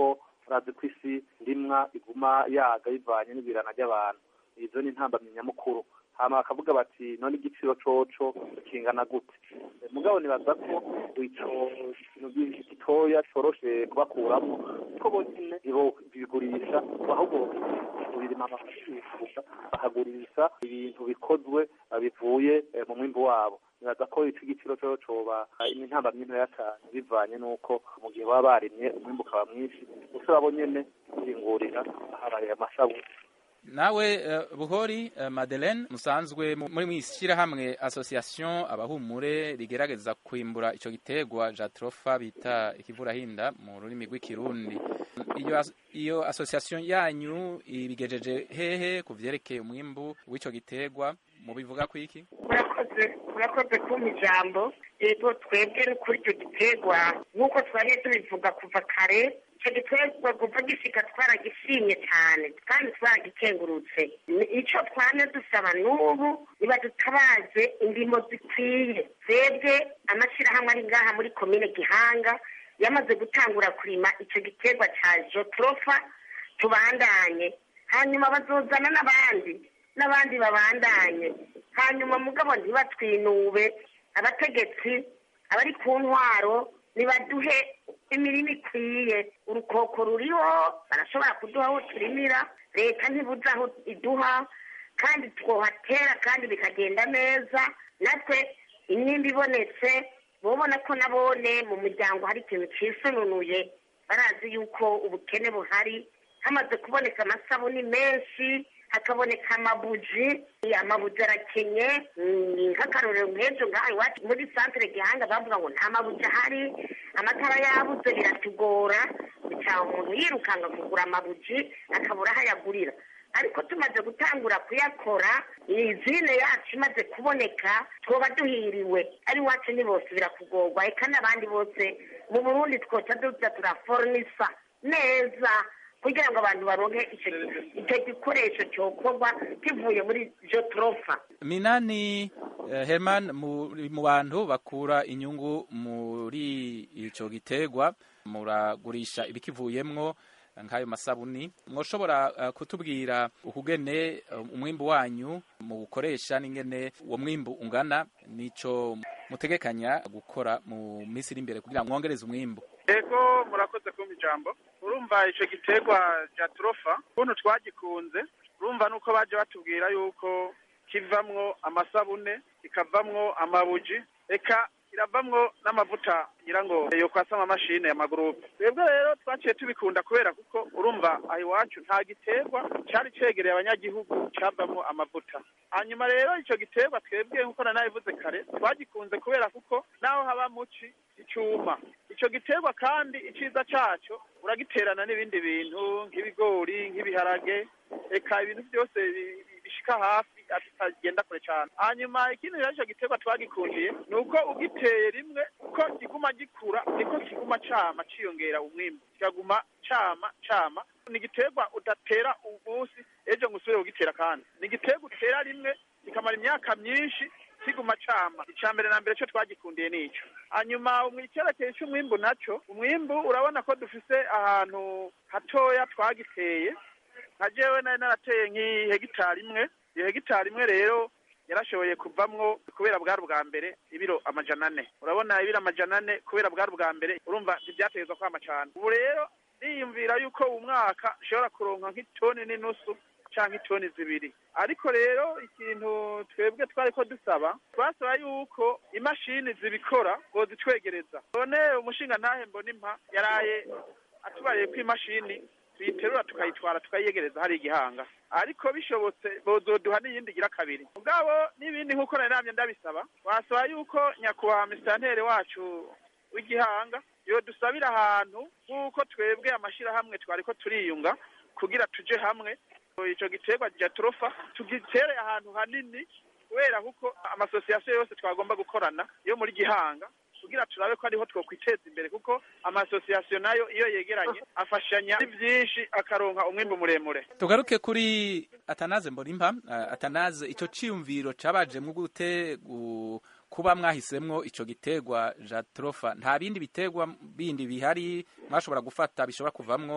urazi ko isi ndimwa iguma yaga bivanye n'ibirana ry'abantu izo ni intambamyi nyamukuru hama bakavuga bati none igiciro coco kingana gute mugabo nibaza ko ico kintu gitoya coroshe kubakuramo ko bonyene bigurisha ahubwo birima bakabigurisha bakagurisha ibintu bikozwe bivuye mu mwimbu wabo nibaza ko ico igiciro coco coba intambamyi ntoya cane bivanye n'uko mu gihe baba barimye umwimbu ukaba mwinshi ushobora bonyene kwihingurira habaye amasabuni nawe uh, buhori uh, madeleine musanzwe muri mwishyirahamwe association abahumure rigerageza kwimbura ico gitegwa jatrofa bita ikivurahinda mu rurimi rw'ikirundi iyo, iyo association yanyu ibigejeje hehe ku vyerekeye umwimbu w'ico gitegwa mubivuga ku iki murakoze murakoze kumpa ijambo yego twebwe kuri icyo gitegwa nk'uko twariye tubivuga kuva kare icyo giterwa kuva gishika twaragishimye cyane kandi twaragikengurutse icyo twane dusaba n'ubu niba dutabaze indimo zikwiye twebwe amashyirahamwe ari ngaha muri komine gihanga yamaze gutangura kurima icyo giterwa cya jotrofa tubandanye hanyuma bazozana n'abandi n'abandi babandanye hanyuma mugabo ntibatwinube abategetsi abari ku ntwaro nibaduhe imirima ikwiye urukoko ruriho barashobora kuduha aho turimira leta ntibuze aho iduha kandi twohatera kandi bikagenda neza natwe imyimba ibonetse mubona ko nabone mu muryango hari ikintu cisununuye barazi yuko ubukene buhari hamaze kuboneka amasabuni menshi hakaboneka amabuji amabuji arakenye nk'akarorero nk'ejo ngaha iwacu muri santere gihanga bavuga ngo nta mabuji ahari amatara yabuze biratugora bicaha umuntu yirukanga kugura amabuji akabura aho ayagurira ariko tumaze gutangura kuyakora izine yacu imaze kuboneka twoba duhiriwe ari iwacu ni bose birakugorwa eka n'abandi bose mu burundi twoca duza turaforinisa neza kugira ngo abantu baronke icyo gikoresho cyokorwa kivuye muri jotrofa minani herman mu bantu bakura inyungu muri icyo giterwa muragurisha ibikivuyemwo nk'ayo masabuni mwoshobora kutubwira ukugene umwimbu wanyu muwukoresha n'ingene uwo mwimbu ungana n'icyo mutegekanya gukora mu minsi iri imbere kugira ngo mwongereze umwimbu yego murakoze kumva ijambo urumva icyo giterwa cya turofa ukuntu twagikunze urumva nuko baje batubwira yuko kivamwo amasabune kikavamwo amabuji eka kiravamwo n'amavuta ngira ngo yo kwasama amamashini ya magurupe twebwe rero twaciye tubikunda kubera kuko urumva aho iwacu nta giterwa cyari cegereye abanyagihugu cyavamwo amavuta hanyuma rero icyo giterwa twebwe nk'uko nanabivuze kare twagikunze kubera kuko naho haba muci icyuma icyo giterwa kandi icyiza cyaco uragiterana n'ibindi bintu nk'ibigori nk'ibiharage eka ibintu byose bishika hafi atagenda kure cyane hanyuma ikindi rero icyo giterwa twagikundiye ni uko ugiteye rimwe uko kiguma gikura niko kiguma cama ciyongera umwimbu kikaguma cama cama ni igiterwa udatera umunsi ejo ngo usubire kugitera kandi ni igiterwa utera rimwe kikamara imyaka myinshi kiguma cama icya mbere na mbere cyo twagikundiye nico hanyuma icyerekeye cy'umwimbu naco umwimbu urabona ko dufise ahantu hatoya twagiteye nka jewe nari narateye nk'ihegitari imwe iyo hegitari imwe rero yarashoboye kuvamwo kubera bwari ubwa mbere ibiro amajana ane urabona ibiro amajana ane kubera bwari ubwa mbere urumva ntibyategezwa kwama cane ubu rero niyumvira yuko uwu mwaka ushobora kuronka nk'itoni n'inusu canke itoni zibiri ariko rero ikintu twebwe twariko dusaba twasaba yuko imashini zibikora ngo zitwegereza none umushinga ntahe mbona impa yaraye atubariye ko imashini tuyiterura tukayitwara tukayiyegereza hari igihanga ariko bishobotse bozoduha n'iyindi gira kabiri mugabo n'ibindi nk'uko nari namye ndabisaba wasaba yuko nyakubahwa misitanteri wacu w'igihanga yo dusabira ahantu nk'uko twebwe amashyirahamwe twariko turiyunga kugira tuje hamwe ico giterwa ja turofa tugitere ahantu hanini kubera kuko amasosiyasiyo yose twagomba gukorana yo muri gihanga kugira turabe ko ariho twokwiteza imbere kuko amasosiyasiyo nayo iyo yegeranye afashanya byinshi akaronka umwimbu muremure tugaruke kuri atanaze mbonimpa uh, atanaze ico ciyumviro cabajemwo gute gu kuba mwahisemwo ico giterwa jatrofa nta bindi biterwa bindi bihari mwashobora gufata bishobora kuvamwo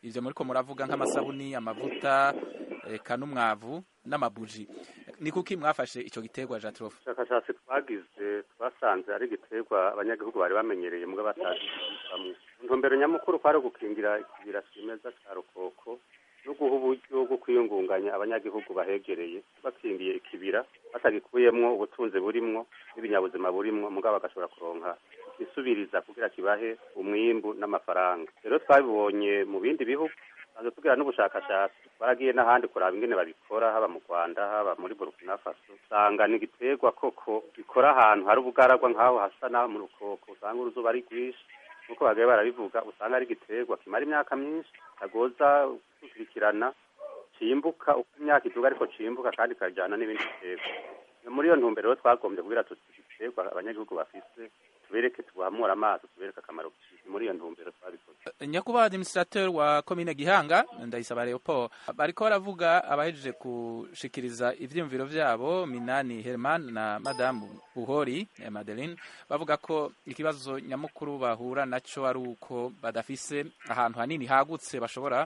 ivyo muriko muravuga nk'amasabuni amavuta eka n'umwavu n'amabuji ni kuki mwafashe ico giterwa jatrofa ubushakashatsi twagize twasanze ari igiterwa abanyagihugu bari bamenyereye mbwa batazi bamwe intumbero nyamukuru kwari gukingira ikibira cimeza ca rukoko no guha uburyo bwo kwiyungunganya abanyagihugu bahegereye bakingiye ikibira batagikuyemwo ubutunzi burimwo n'ibinyabuzima burimwo mugabo bagashobora kuronka isubiriza kugira kibahe umwimbu n'amafaranga rero twabibonye mu bindi bihugu tumaze tugira n'ubushakashatsi twaragiye n'ahandi kuraba ingene babikora haba mu rwanda haba muri burkina faso usanga ni igiterwa koko gikora ahantu hari ubugaragwa nk'aho hasa naho mu rukoko usanga uruzuba ari rwinshi nk'uko bagaye barabivuga usanga ari igiterwa kimara imyaka myinshi kagoza gukurikirana cimbuka uko imyaka iduga ariko cimbuka kandi kajyana n'ibindi biterwa muri iyo ntumbero rero twagombye kugira tuti igiterwa abanyagihugu bafise tubereke tubahamura amaso tubereke akamaro muri iyo ntumbero twabikoze nyakubahwa administrateur wa komine gihanga ndayisaba leopold bariko baravuga abahejeje gushikiriza ivyiyumviro vyabo minani herman na madamu buhori eh, madeline bavuga ko ikibazo nyamukuru bahura naco ari uko badafise ahantu hanini hagutse bashobora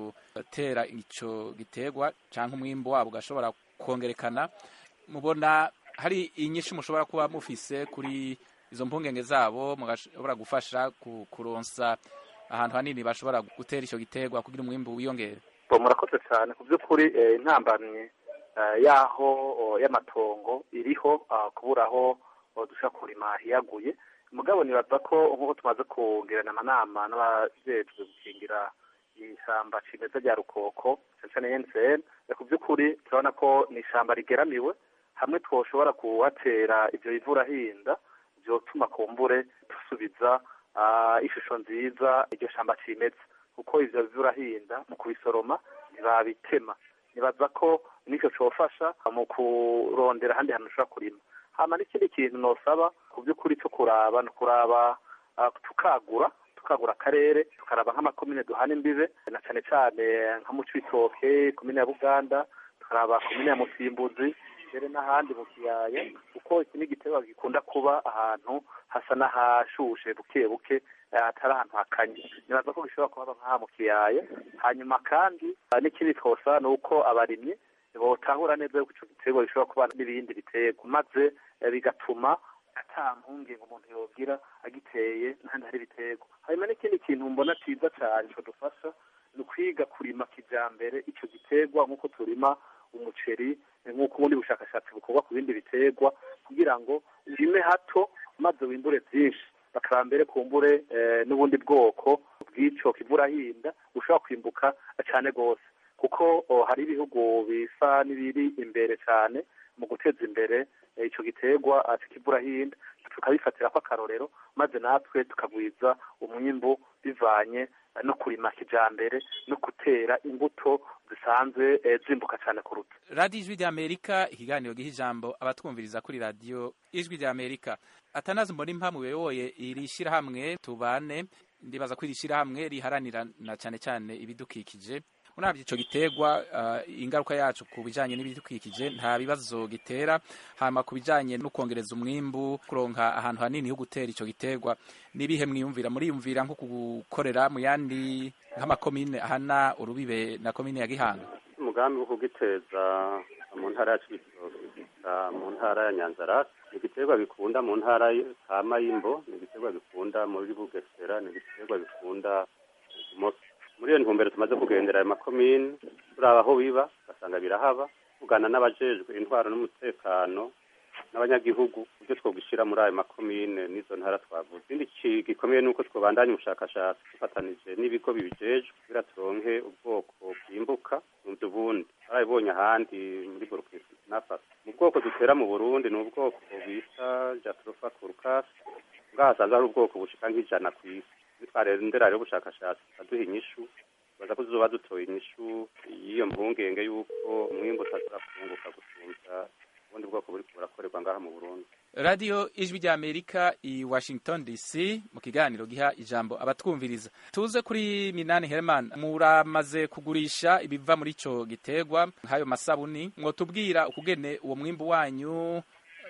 gutera ico giterwa canke umwimbo wabo ugashobora kongerekana mubona hari inyinshi mushobora kuba mufise kuri izo mpungenge zabo mugashobora gufasha kuronsa ahantu hanini bashobora gutera icyo giterwa kugira umwimbu wiyongere murakoze cyane ku by'ukuri intambamye y'aho y'amatongo iriho kubura aho dushobora kurima hiyaguye mugabo nibaza ko nk'uko tumaze kugirana amanama n'abajejwe gukingira ishyamba cimeza rya rukoko cyane cyane ku by'ukuri turabona ko ni ishyamba rigeramiwe hamwe twoshobora kuhatera ibyo ivurahinda byotuma kumbure dusubiza ishusho nziza iryo shamba cimeza kuko ivyo bivurahinda mu kubisoroma ntibabitema nibaza ko nicyo cofasha mu kurondera ahandi hantu ushobora kurima hama n'ikindi kintu nosaba ku by'ukuri cyo kuraba ni ukuraba tukagura tukagura akarere tukaraba nk'amakomine duhana imbibe na cane cane nka mu cibitoke komine ya buganda tukaraba komine ya musimbuzi mbere n'ahandi mu kiyaya kuko iki ni igiterwa gikunda kuba ahantu hasa n'ahashushe buke buke atari ahantu hakanye nibaza ko gishobora kuhaba nk'aha mu kiyaya hanyuma kandi n'ikindi twosa ni uko abarimyi botahura neza yuko ico giterwa gishobora kuba n'ibindi biterwa maze bigatuma ata mpungenge umuntu yogira agiteye n'ahandi hari ibiterwa hanyuma n'ikindi kintu mbona ciza cane codufasha ni ukwiga kurima kijambere ico giterwa nk'uko turima umuceri nk'uko ubundi bushakashatsi bukorwa ku bindi biterwa kugira ngo urime hato maze wimbure byinshi bakaba mbere kumbure n'ubundi bwoko bw'ico kivurahinda bushobora kwimbuka cyane rwose kuko hari ibihugu bisa n'ibiri imbere cyane mu guteza imbere ico giterwa kivurahinda tukabifatira ko akarorero maze natwe tukagwiza umwimbu bivanye no kurima kijambere no gutera imbuto zisanzwe zimbuka cyane kuruta radiyo ijwi ry'amerika ikiganiro giha ijambo abatwumviriza kuri radiyo ijwi ry'amerika atanazi mbona impamvu uyoboye iri shyirahamwe tubane ndibaza ko iri shyirahamwe riharanira na cyane cyane ibidukikije urabye icyo giterwa ingaruka yacu ku bijyanye n'ibidukikije nta bibazo gitera hanyuma ku bijyanye no kongereza umwimbu kuronka ahantu hanini ho gutera icyo giterwa n'ibihe mwiyumvira muriyumvira nko gukorera mu yandi nk'amakomine ahana urubibe na komine ya gihanga umugambi wo kugiteza mu ntara ya cibitoke mu ntara ya nyanzarake ni igiterwa bikunda mu ntara ka mayimbo ni igiterwa bikunda muri bugesera ni igiterwa bikunda imoso muri iyo ntumbero tumaze kugendera ayo makomine turaba aho biba ugasanga birahaba tugana n'abajejwe intwaro n'umutekano n'abanyagihugu ibyo twogishyira muri ayo makomine n'izo ntara twavuze ikindi gikomeye ni uko twobandanya ubushakashatsi dufatanije n'ibigo bibijejwe kugira turonke ubwoko bwimbuka mu ubundi barabibonye ahandi muri burkina faso mu bwoko dutera mu burundi ni ubwoko bita jatrofa kurkas ngaha hasanzwe hari ubwoko bushika nk'ijana ku isi nitwarendera rero ubushakashatsi aduha inyishu baza ko tuzoba dutoye inyishu y'iyo mpungenge y'uko umwimbu utashobora kunguka gusumvya ubundi bwoko buri burakorerwa ngaha mu burundi radiyo ijwi rya amerika i washington dc mu kiganiro giha ijambo abatwumviriza tuze kuri minani herman muramaze kugurisha ibiva muri ico giterwa nk'ayo masabuni mwotubwira ukugene uwo mwimbu wanyu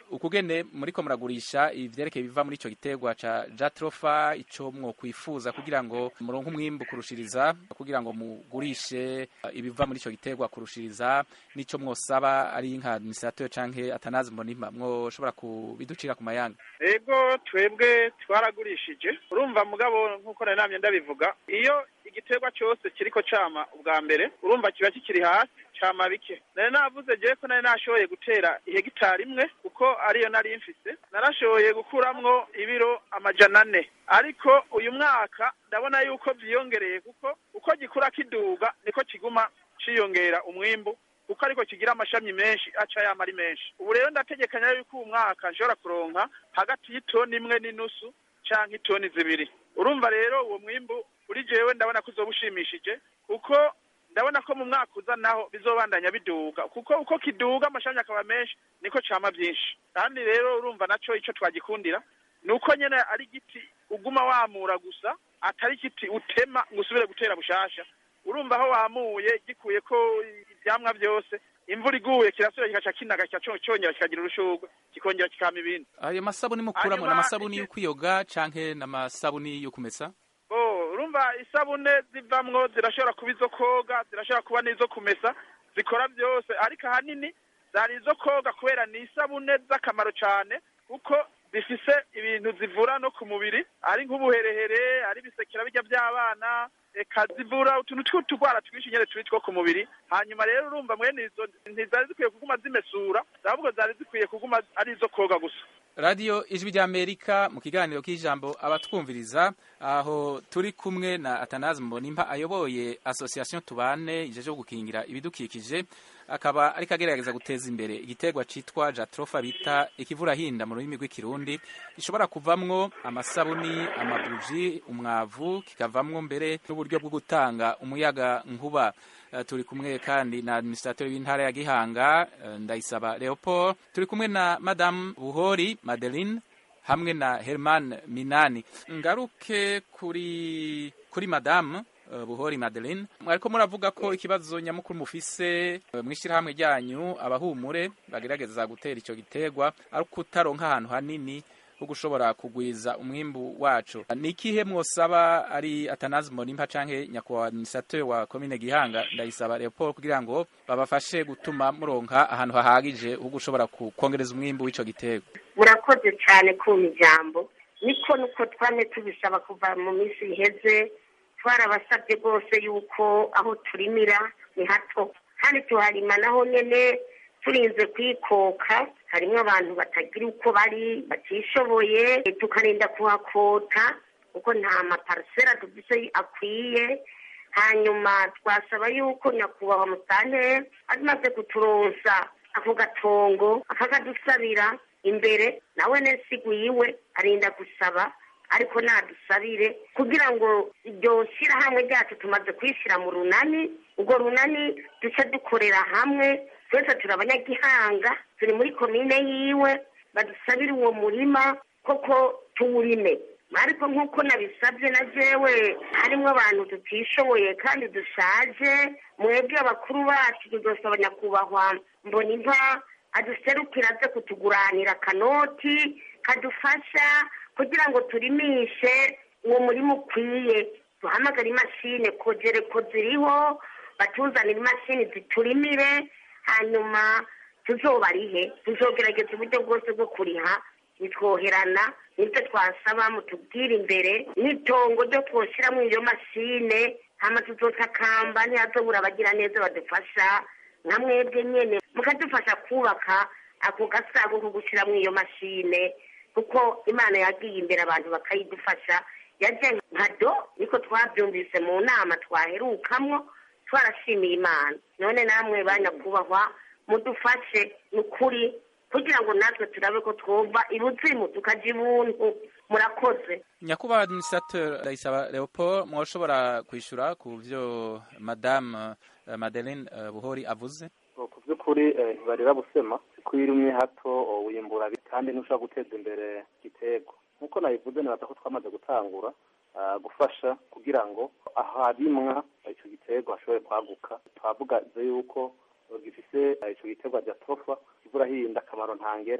ukugene muriko muragurisha ivyerekeye biva muri ico giterwa ca jatrofa ico mwokwifuza kugira ngo muronke umwimbu kurushiriza kugira ngo mugurishe uh, ibiva muri ico giterwa kurushiriza nico mwosaba ari nka administrateur canke atanazi mbonima mwoshobora kubiducira ku mayanga ego twebwe twaragurishije urumva mugabo nk'uko nari namye ndabivuga iyo igiterwa cyose kiriko cama ubwa mbere urumva kiba kikiri hasi cama bike nari navuze jewe ko nari nashoboye gutera ihegitari imwe kuko ariyo nari mfise narashoboye gukuramwo ibiro amajana ane ariko uyu mwaka ndabona yuko vyiyongereye kuko uko gikura kiduga niko kiguma ciyongera umwimbu kuko ariko kigira amashami menshi aca yama ari menshi ubu rero ndategekanya yuko uwu mwaka nshobora kuronka hagati y'itoni imwe n'inusu canke itoni zibiri urumva rero uwo mwimbu kuri jewe ndabona ko uzoba ushimishije kuko ndabona ko mu mwaka uza naho bizobandanya biduga kuko uko kiduga amashami akaba menshi niko cama vyinshi kandi rero urumva naco ico twagikundira ni uko nyene ari igiti uguma wamura gusa atari igiti utema ngo usubire gutera bushasha urumva aho wamuye gikuye ko ivyamwa vyose imvura iguye kirasubira kikaca kinaga cyongera kikagira urushurwe kikongera kikama ibindi ayo masabuni mukuramo Hanyuma, n'amasabuni yo kwiyoga canke n'amasabuni yo kumesa Oh, urumva isabune zivamwo zirashobora kuba izo koga zirashobora kuba n'izo kumesa zikora byose ariko ahanini zari izo koga kubera ni isabune z'akamaro cyane kuko zifise ibintu zivura no ku mubiri ari nk'ubuherehere ari ibisekera bijya by'abana eka zivura utuntu tw'utugwara twinshi nyene turi two ku mubiri hanyuma rero urumva mwene izo ntizari zikwiye kuguma zimesura ahubwo zari zikwiye kuguma ari izo koga gusa radiyo ijwi ry'amerika mu kiganiro k'ijambo abatwumviriza aho turi kumwe na atanazi mbonimpa ayoboye association tubane ijeje gukingira ibidukikije akaba ariko agerageza guteza imbere igiterwa citwa jatrofa bita ikivurahinda mu rurimi rw'ikirundi gishobora kuvamwo amasabuni amabuji umwavu kikavamwo mbere n'uburyo bwo gutanga umuyaga nkuba Uh, turi kumwe kandi na administrateur w'intara ya Gihanga uh, Ndayisaba Leopold turi kumwe na Madame Buhori Madeline hamwe na Herman Minani ngaruke kuri kuri Madame uh, Buhori Madeline mwariko muravuga ko ikibazo nyamukuru mufise uh, mwishirahamwe ryanyu abahumure bagerageza gutera ico giterwa ari kutaronka ahantu hanini ho gushobora kugwiza umwimbu wacu ni ikihe mwosaba ari atanazi mbonimpa canke nyakubahwa administrateur wa komine gihanga ndayisaba leopold kugira ngo babafashe gutuma muronka ahantu hahagije ho gushobora ku- kwongereza umwimbu w'ico giterwa murakoze cyane kumpa ijambo niko nuko twame tubisaba kuva mu minsi iheze twarabasabye rwose yuko aho turimira ni hato kandi tuharima naho nyene turinze kwikoka harimo abantu batagira uko bari batishoboye tukarinda kuhakota kuko nta maparisera dufise akwiye hanyuma twasaba yuko nyakubahwa musane amaze kuturonsa ako gatongo akakadusabira imbere nawe nesiguyiwe arinda gusaba ariko nadusabire kugira ngo iryo shyirahamwe ryacu tumaze kwishyira mu runani urwo runani duce dukorera hamwe twese turi abanyagihanga turi muri komine yiwe badusabire uwo murima koko tuwurime ariko nk'uko nabisabye na jewe harimo abantu tutishoboye kandi dushaje mwebwe abakuru bacu tudosaba nyakubahwa mbona inka aduserukira aze kutuguranira akanoti kadufasha kugira ngo turimishe uwo murima ukwiye duhamagare imashini kogere ko ziriho batuzanire imashini ziturimire hanyuma tuzobarihe tuzogerageza uburyo bwose bwo kuriha bitwoherana nibyo twasaba mutubwire imbere n'itongo ryo twoshyiramo iyo mashine hama tuzotakamba ntihazobura abagira neza badufasha nka mwebwe nyene mukadufasha kubaka ako gasago ko gushyiramo iyo mashine kuko imana yagiye imbere abantu bakayidufasha yaje nka do niko twabyumvise mu nama twaherukamwo twarashimiye imana none namwe banyakubahwa mudufashe ni ukuri kugira ngo natwe turabe ko twumva ibuzimu tukaja ibuntu murakoze nyakubahwa administrateur ndayisaba leopold mwoshobora kwishura ku vyo madame uh, madeline uh, buhori avuze ku by'ukuri eh, ntibarira busema ko iyo urimye hato oh, wimbura bi- kandi ntushobora guteza imbere igiterwa nk'uko nabivuze nibaza ko twamaze gutangura ah, gufasha kugira ngo aharimwa icyo giterwa hashobore kwaguka twavuga yuko eh, gifise eh, ico giterwa rya tofa kivura hinda akamaro ntangere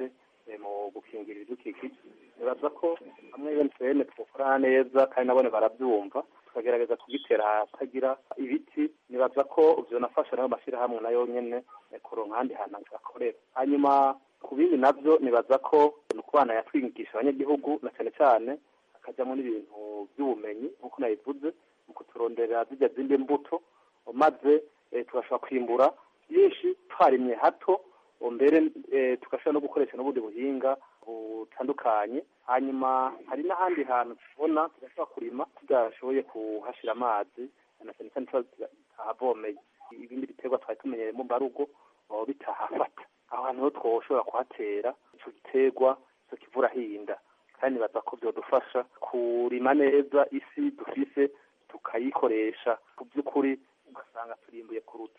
mu gukingira ibidukikije nibaza ko hamwe UNCN twokorana neza kandi nabone barabyumva tukagerageza kugitera ahatagira ibiti nibaza ko vyonafasha nayo mashyirahamwe nayo nyene kuronka ahandi hantu akorera hanyuma ku bindi navyo nibaza ko ni ukubana yatwigisha abanyagihugu na cyane cyane hakajyamo n'ibintu by'ubumenyi nk'uko nabivuze mu kuturonderera zijya zindi mbuto maze tugashobora kwimbura byinshi twarimye hato mbere tugashobora no gukoresha n'ubundi buhinga butandukanye hanyuma hari n'ahandi hantu tubona tugashobora kurima tudashoboye kuhashyira amazi na cyane cyane tuba tutahavomeye ibindi biterwa twari tumenyereye mu mbarugo bitahafata aho hantu ho twoshobora kuhatera icyo giterwa icyo kivura hinda kandi nibaza ko byadufasha kurima neza isi dufise tukayikoresha ku by'ukuri ugasanga turimbuye kuruta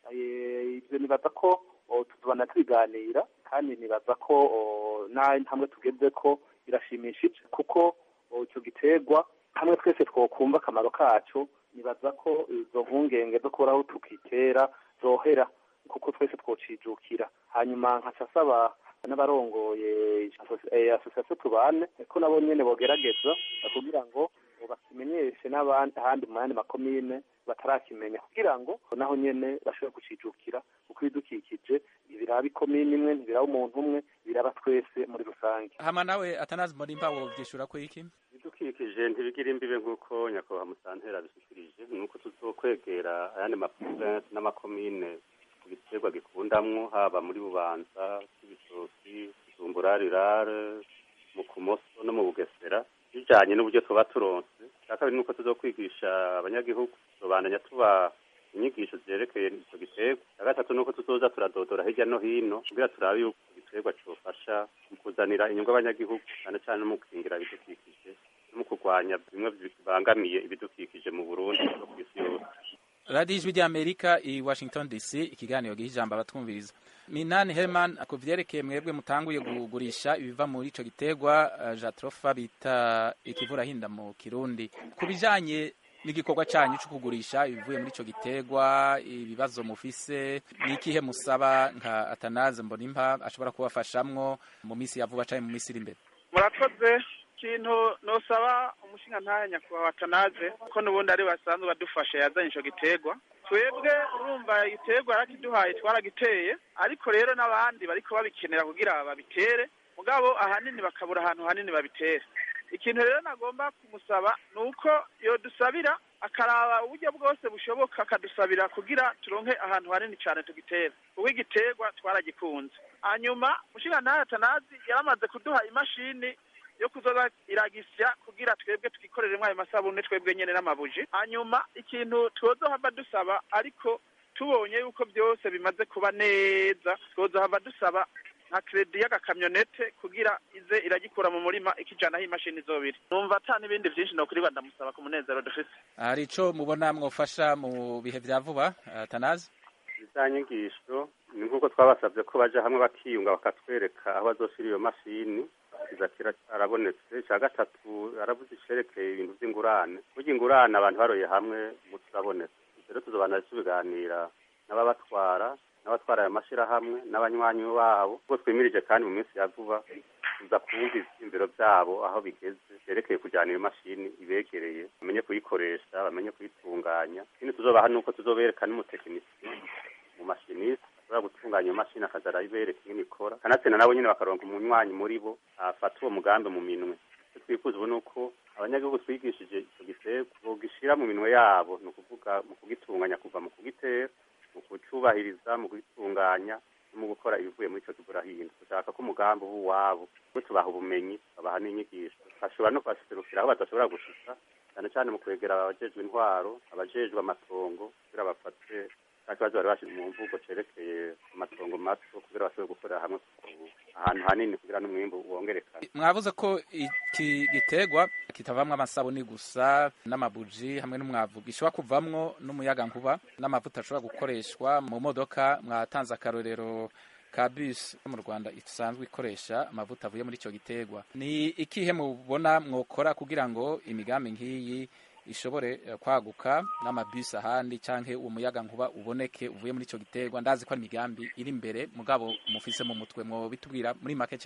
ibyo nibaza ko tuzobana tubiganira kandi nibaza ko n'intambwe tugeze ko birashimishije kuko icyo giterwa hamwe twese twokumva akamaro kacyo nibaza ko izo mpungenge zo kubura aho tukitera zohera kuko twese twocijukira hanyuma nkaca asaba n'abarongoye asosiyasiyo tubane ko nabo nyene bogerageza kugira ngo bakimenyeshe n'abandi ahandi mu yandi makomine batarakimenya kugira ngo naho nyene bashobore kucijukira kuko ibidukikije ntibiraba ikomine imwe ntibiraba umuntu umwe biraba twese muri rusange hama nawe atanazi mbonimba wovyishura ko iki ibidukikije ntibigira imbibe nk'uko nyakubahwa musantera abishikirije nuko tuzokwegera ayandi maprovinsi n'amakomine ku giterwa gikundamwo haba muri bubanza ibitoki zumbura rirare mu kumoso no mu bugesera bijanye n'uburyo tuba turonse icya kabiri nuko tuzokwigisha abanyagihugu tuzobandanya tuba inyigisho zerekeye ico giterwa icya gatatu nuko tuzoza turadodora hirya no hino kugira turabe yuko igiterwa cofasha mu kuzanira inyungu abanyagihugu cyane cyane no mu gukingira ibidukikije no mu kurwanya bimwe bibangamiye ibidukikije mu burundi no ku isi yose radiyo ijwi ry'amerika i washington dc ikiganiro giha ijambo abatwumviriza minani herman ku vyerekeye mwebwe mutanguye kugurisha ibiva muri ico giterwa uh, jatrofa bita ikivurahinda mu kirundi ku bijanye n'igikorwa canyu co kugurisha ibivuye muri ico giterwa ibibazo mufise n'ikihe musaba nka atanaze mbonimpa ashobora kubafashamwo mu misi ya vuba canke mu misi iri imbere murakoze ikintu nosaba umushinga ntahe nyakubahwa atanaze ko n'ubundi ari basanzwe badufasha yazanye ico giterwa twebwe urumva igiterwa yarakiduhaye twaragiteye ariko rero n'abandi bariko babikenera kugira babitere mugabo ahanini bakabura ahantu hanini babitere ikintu rero nagomba kumusaba ni uko yodusabira akaraba uburyo bwose bushoboka akadusabira kugira turonke ahantu hanini cyane tugitera kuko igiterwa twaragikunze hanyuma mushinga ntahe atanazi yaramaze kuduha imashini yo kuzoza iragisya kugira twebwe twikoreremo ayo masabune twebwe nyene n'amabuji hanyuma ikintu twozohava dusaba ariko tubonye yuko byose bimaze kuba neza twozohava dusaba nka kredi y'agakamyonete kugira ize iragikura mu murima ikijana aho imashini izobiri numva ata n'ibindi vyinshi nokuriba ndamusaba ku munezero dufise hari ico mubona mwofasha mu bihe vya vuba atanazi za nyigisho ni nk'uko twabasabye ko baja hamwe bakiyunga bakatwereka aho bazoshira iyo mashini kiza arabonetse icya gatatu aravuze icerekeye ibintu by'ingurane burya ingurane abantu baroye hamwe umuti urabonetse rero tuzobana tubiganira n'ababatwara n'abatwara ayo mashyirahamwe n'abanywanyi babo ubwo twimirije kandi mu minsi ya vuba tuza kumva ivyiyumviro vyabo aho bigeze vyerekeye kujyana iyo mashini ibegereye bamenye kuyikoresha bamenye kuyitunganya ikindi tuzobaha nuko tuzobereka n'umutekinisiye mu mashinisi ashobora gutunganya iyo mashini akaza arayibereka ingene ikora kanatsinda nabo nyene bakaronka umunywanyi muri bo afata uwo mugambi mu minwe icyo twifuza ubu ni uko abanyagihugu twigishije ico giterwa bogishira mu minwe yabo ni ukuvuga mu kugitunganya kuva mu kugitera mu kucubahiriza mu kugitunganya no mu gukora ibivuye muri ico kigurahinda dushaka ko umugambi uba uwabo we tubaha ubumenyi babaha n'inyigisho bashobora no kubaserukira aho badashobora gushika cyane cyane mu kwegera abajejwe intwaro abajejwe amatongo kugira bafate nta kibazo bari bashize mu mvugo cerekeye amatongo mato kugira bashobore gukorera hamwe ahantu hanini kugira n'umwimbu wongerekane mwavuze ko iki giterwa kitavamwo amasabuni gusa n'amabuji hamwe n'umwavu gishobora kuvamwo n'umuyagankuba n'amavuta ashobora gukoreshwa mu modoka mwatanze akarorero ka bus mu Rwanda isanzwe ikoresha amavuta avuye muri ico giterwa ni ikihe mubona mwokora kugira ngo imigambi nk'iyi ishobore kwaguka n'amabisi ahandi canke uwo muyaga nkuba uboneke uvuye muri ico giterwa ndazi ko ari imigambi iri imbere mugabo mufise mu mutwe mwo bitubwira muri make cyane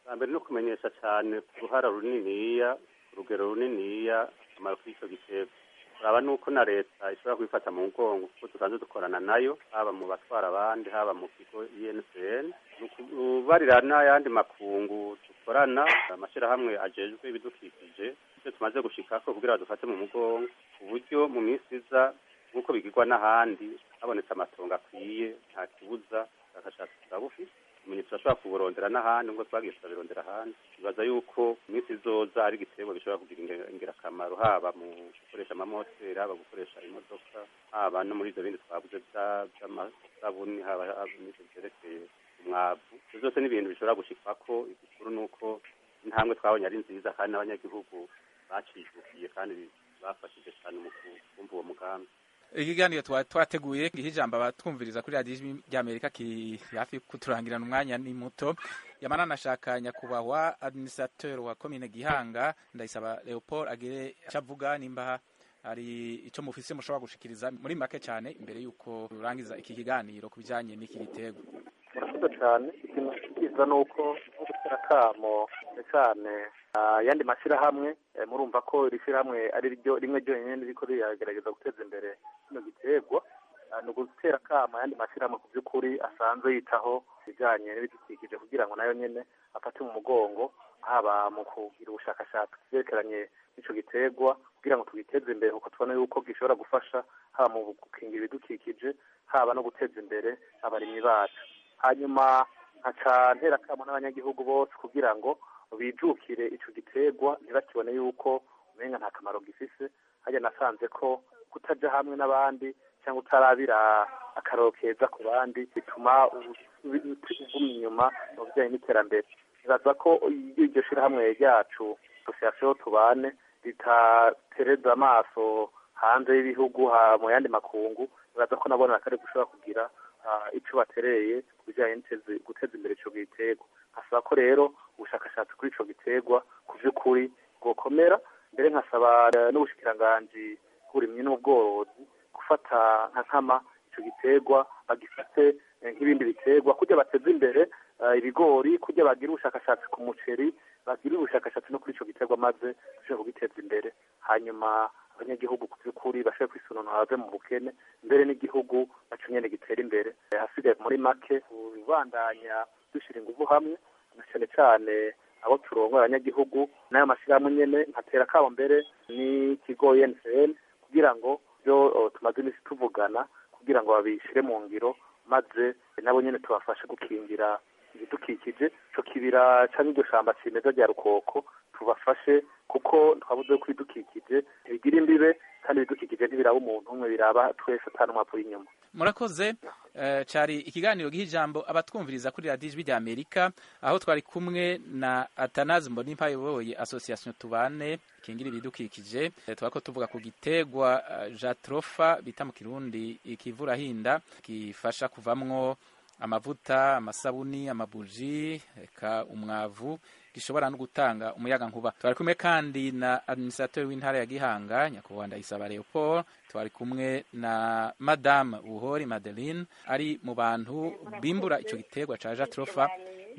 bwa mbere no kumenyesha cyane uruhara runiniya urugero runiniya akamaro k'icyo giterwa uraba nuko na leta ishobora kubifata mu mugongo kuko dusanzwe dukorana nayo haba mu batwara abandi haba mu kigo INCN ni ukubarira n'ayandi makungu dukorana amashyirahamwe ajejwe ibidukikije icyo tumaze gushikako kugira dufate mu mugongo ku buryo mu minsi iza nk'uko bigirwa n'ahandi habonetse amatongo akwiye nta kibuza ubushakashatsi turabufite ibimenyetso turashobora kuburondera n'ahandi nk'uko twagiye turabirondera ahandi bibaza yuko mu minsi izoza ari igiterwa bishobora kugira inge- ingirakamaro haba mu gukoresha amamoteri haba gukoresha imodoka haba no muri ibyo bindi twavuze bya- by'amasabuni haba haba n'ibyo byerekeye umwavu ibyo byose ni ibintu bishobora gushikwako igikuru ni uko intambwe twabonye ari nziza kandi n'abanyagihugu bacijukiye kandi bafashije cyane mu kumva uwo mugambi ikiganiro twa- twateguye giha ijambo abatwumviriza kuri radiyo ijwi ry'amerika kiri hafi kuturangirana umwanya ni muto yamana nashaka nyakubahwa administrateur wa komine gihanga ndayisaba leopold agire icyo avuga nimba hari icyo mufise mushobora gushikiriza muri make cyane imbere y'uko rurangiza iki kiganiro ku bijyanye n'iki gitego murakoze cyane ikintu cyiza ni uko nko gutera akamo cyane cyane ayandi mashyirahamwe eh, murumva ko iri shyirahamwe ari ryo rimwe ryonyine ririko riragerageza guteza imbere kino giterwa Ah, ni ugutera akamo ayandi mashyirahamwe ku by'ukuri asanzwe yitaho ibijyanye n'ibidukikije kugira ngo nayo nyine afate mu mugongo haba mu kugira ubushakashatsi ku byerekeranye n'ico giterwa kugira ngo tugiteze imbere kuko tubona yuko gishobora gufasha haba mu gukingira ibidukikije haba no guteza imbere abarimyi bacu hanyuma nkaca ntera akamo n'abanyagihugu bose kugira ngo bijukire ico giterwa ntibakibone yuko umenga nta kamaro gifise harya nasanze ko kutaja hamwe n'abandi cyangwa utarabira akaroro keza ku bandi bituma uguma inyuma mu bijyanye n'iterambere nibaza ko iyo iryo shirahamwe ryacu association tubane ritatereza amaso hanze y'ibihugu ha- mu yandi makungu nibaza ko nabona akari gushobora kugira ah, ico batereye ku bijyanye n'iteze- guteza imbere ico giterwa nkasaba ko rero ubushakashatsi kuri ico giterwa ku vy'ukuri bwokomera mbere nkasaba eh, n'ubushikiranganji bw'uburimyi n'ubworozi gufata nka nkama ico giterwa bagifate eh, nk'ibindi biterwa kugira bateze imbere eh, ibigori kugira bagire ubushakashatsi ku muceri bagire ubushakashatsi no kuri ico giterwa maze bashobore kugiteza imbere hanyuma abanyagihugu ku by'ukuri bashobore kwisununura bave mu bukene mbere n'igihugu naco nyene gitera imbere Eh, hasigaye muri make ubandanya dushyira ingufu hamwe na cyane cyane abo turongoye abanyagihugu n'ayo mashyirahamwe nyene nkatera akabo mbere n'ikigo UNCN kugira ngo byo oh, tumaze iminsi tuvugana kugira ngo babishyire mu ngiro maze nabo nyene tubafashe gukingira ibidukikije ico kibira canke iryo shamba cimeza rya rukoko tubafashe kuko twabuze ko ibidukikije ntibigira imbibe kandi ibidukikije ntibiraba umuntu umwe biraba twese atanumwavu inyuma murakoze eh, cari ikiganiro giha ijambo abatwumviriza kuri radiyo ijwi rya amerika aho twari kumwe na atanazi mbonimpa ayoboye association tubane ikingira ibidukikije Eh, twako tuvuga ku gitegwa eh, jatrofa bita mu kirundi ikivurahinda gifasha kuvamwo amavuta amasabuni amabuji eka umwavu gishobora no gutanga umuyaga nkuba twari kumwe kandi na administrateur w'intara ya Gihanga nyakubahwa Ndayisaba Leopold twari kumwe na madame Buhori Madeline ari mu bantu bimbura ico giterwa ca Jatrofa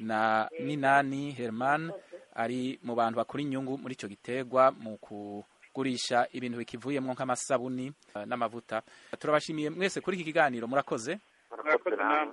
na Minani Herman ari mu bantu bakora inyungu muri ico giterwa mu kugurisha ibintu bikivuyemwo nk'amasabuni eh, n'amavuta turabashimiye mwese kuri iki kiganiro murakoze murakoze namwe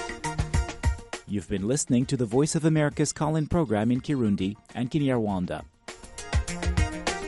You've been listening to the Voice of America's call in program in Kirundi and Kinyarwanda.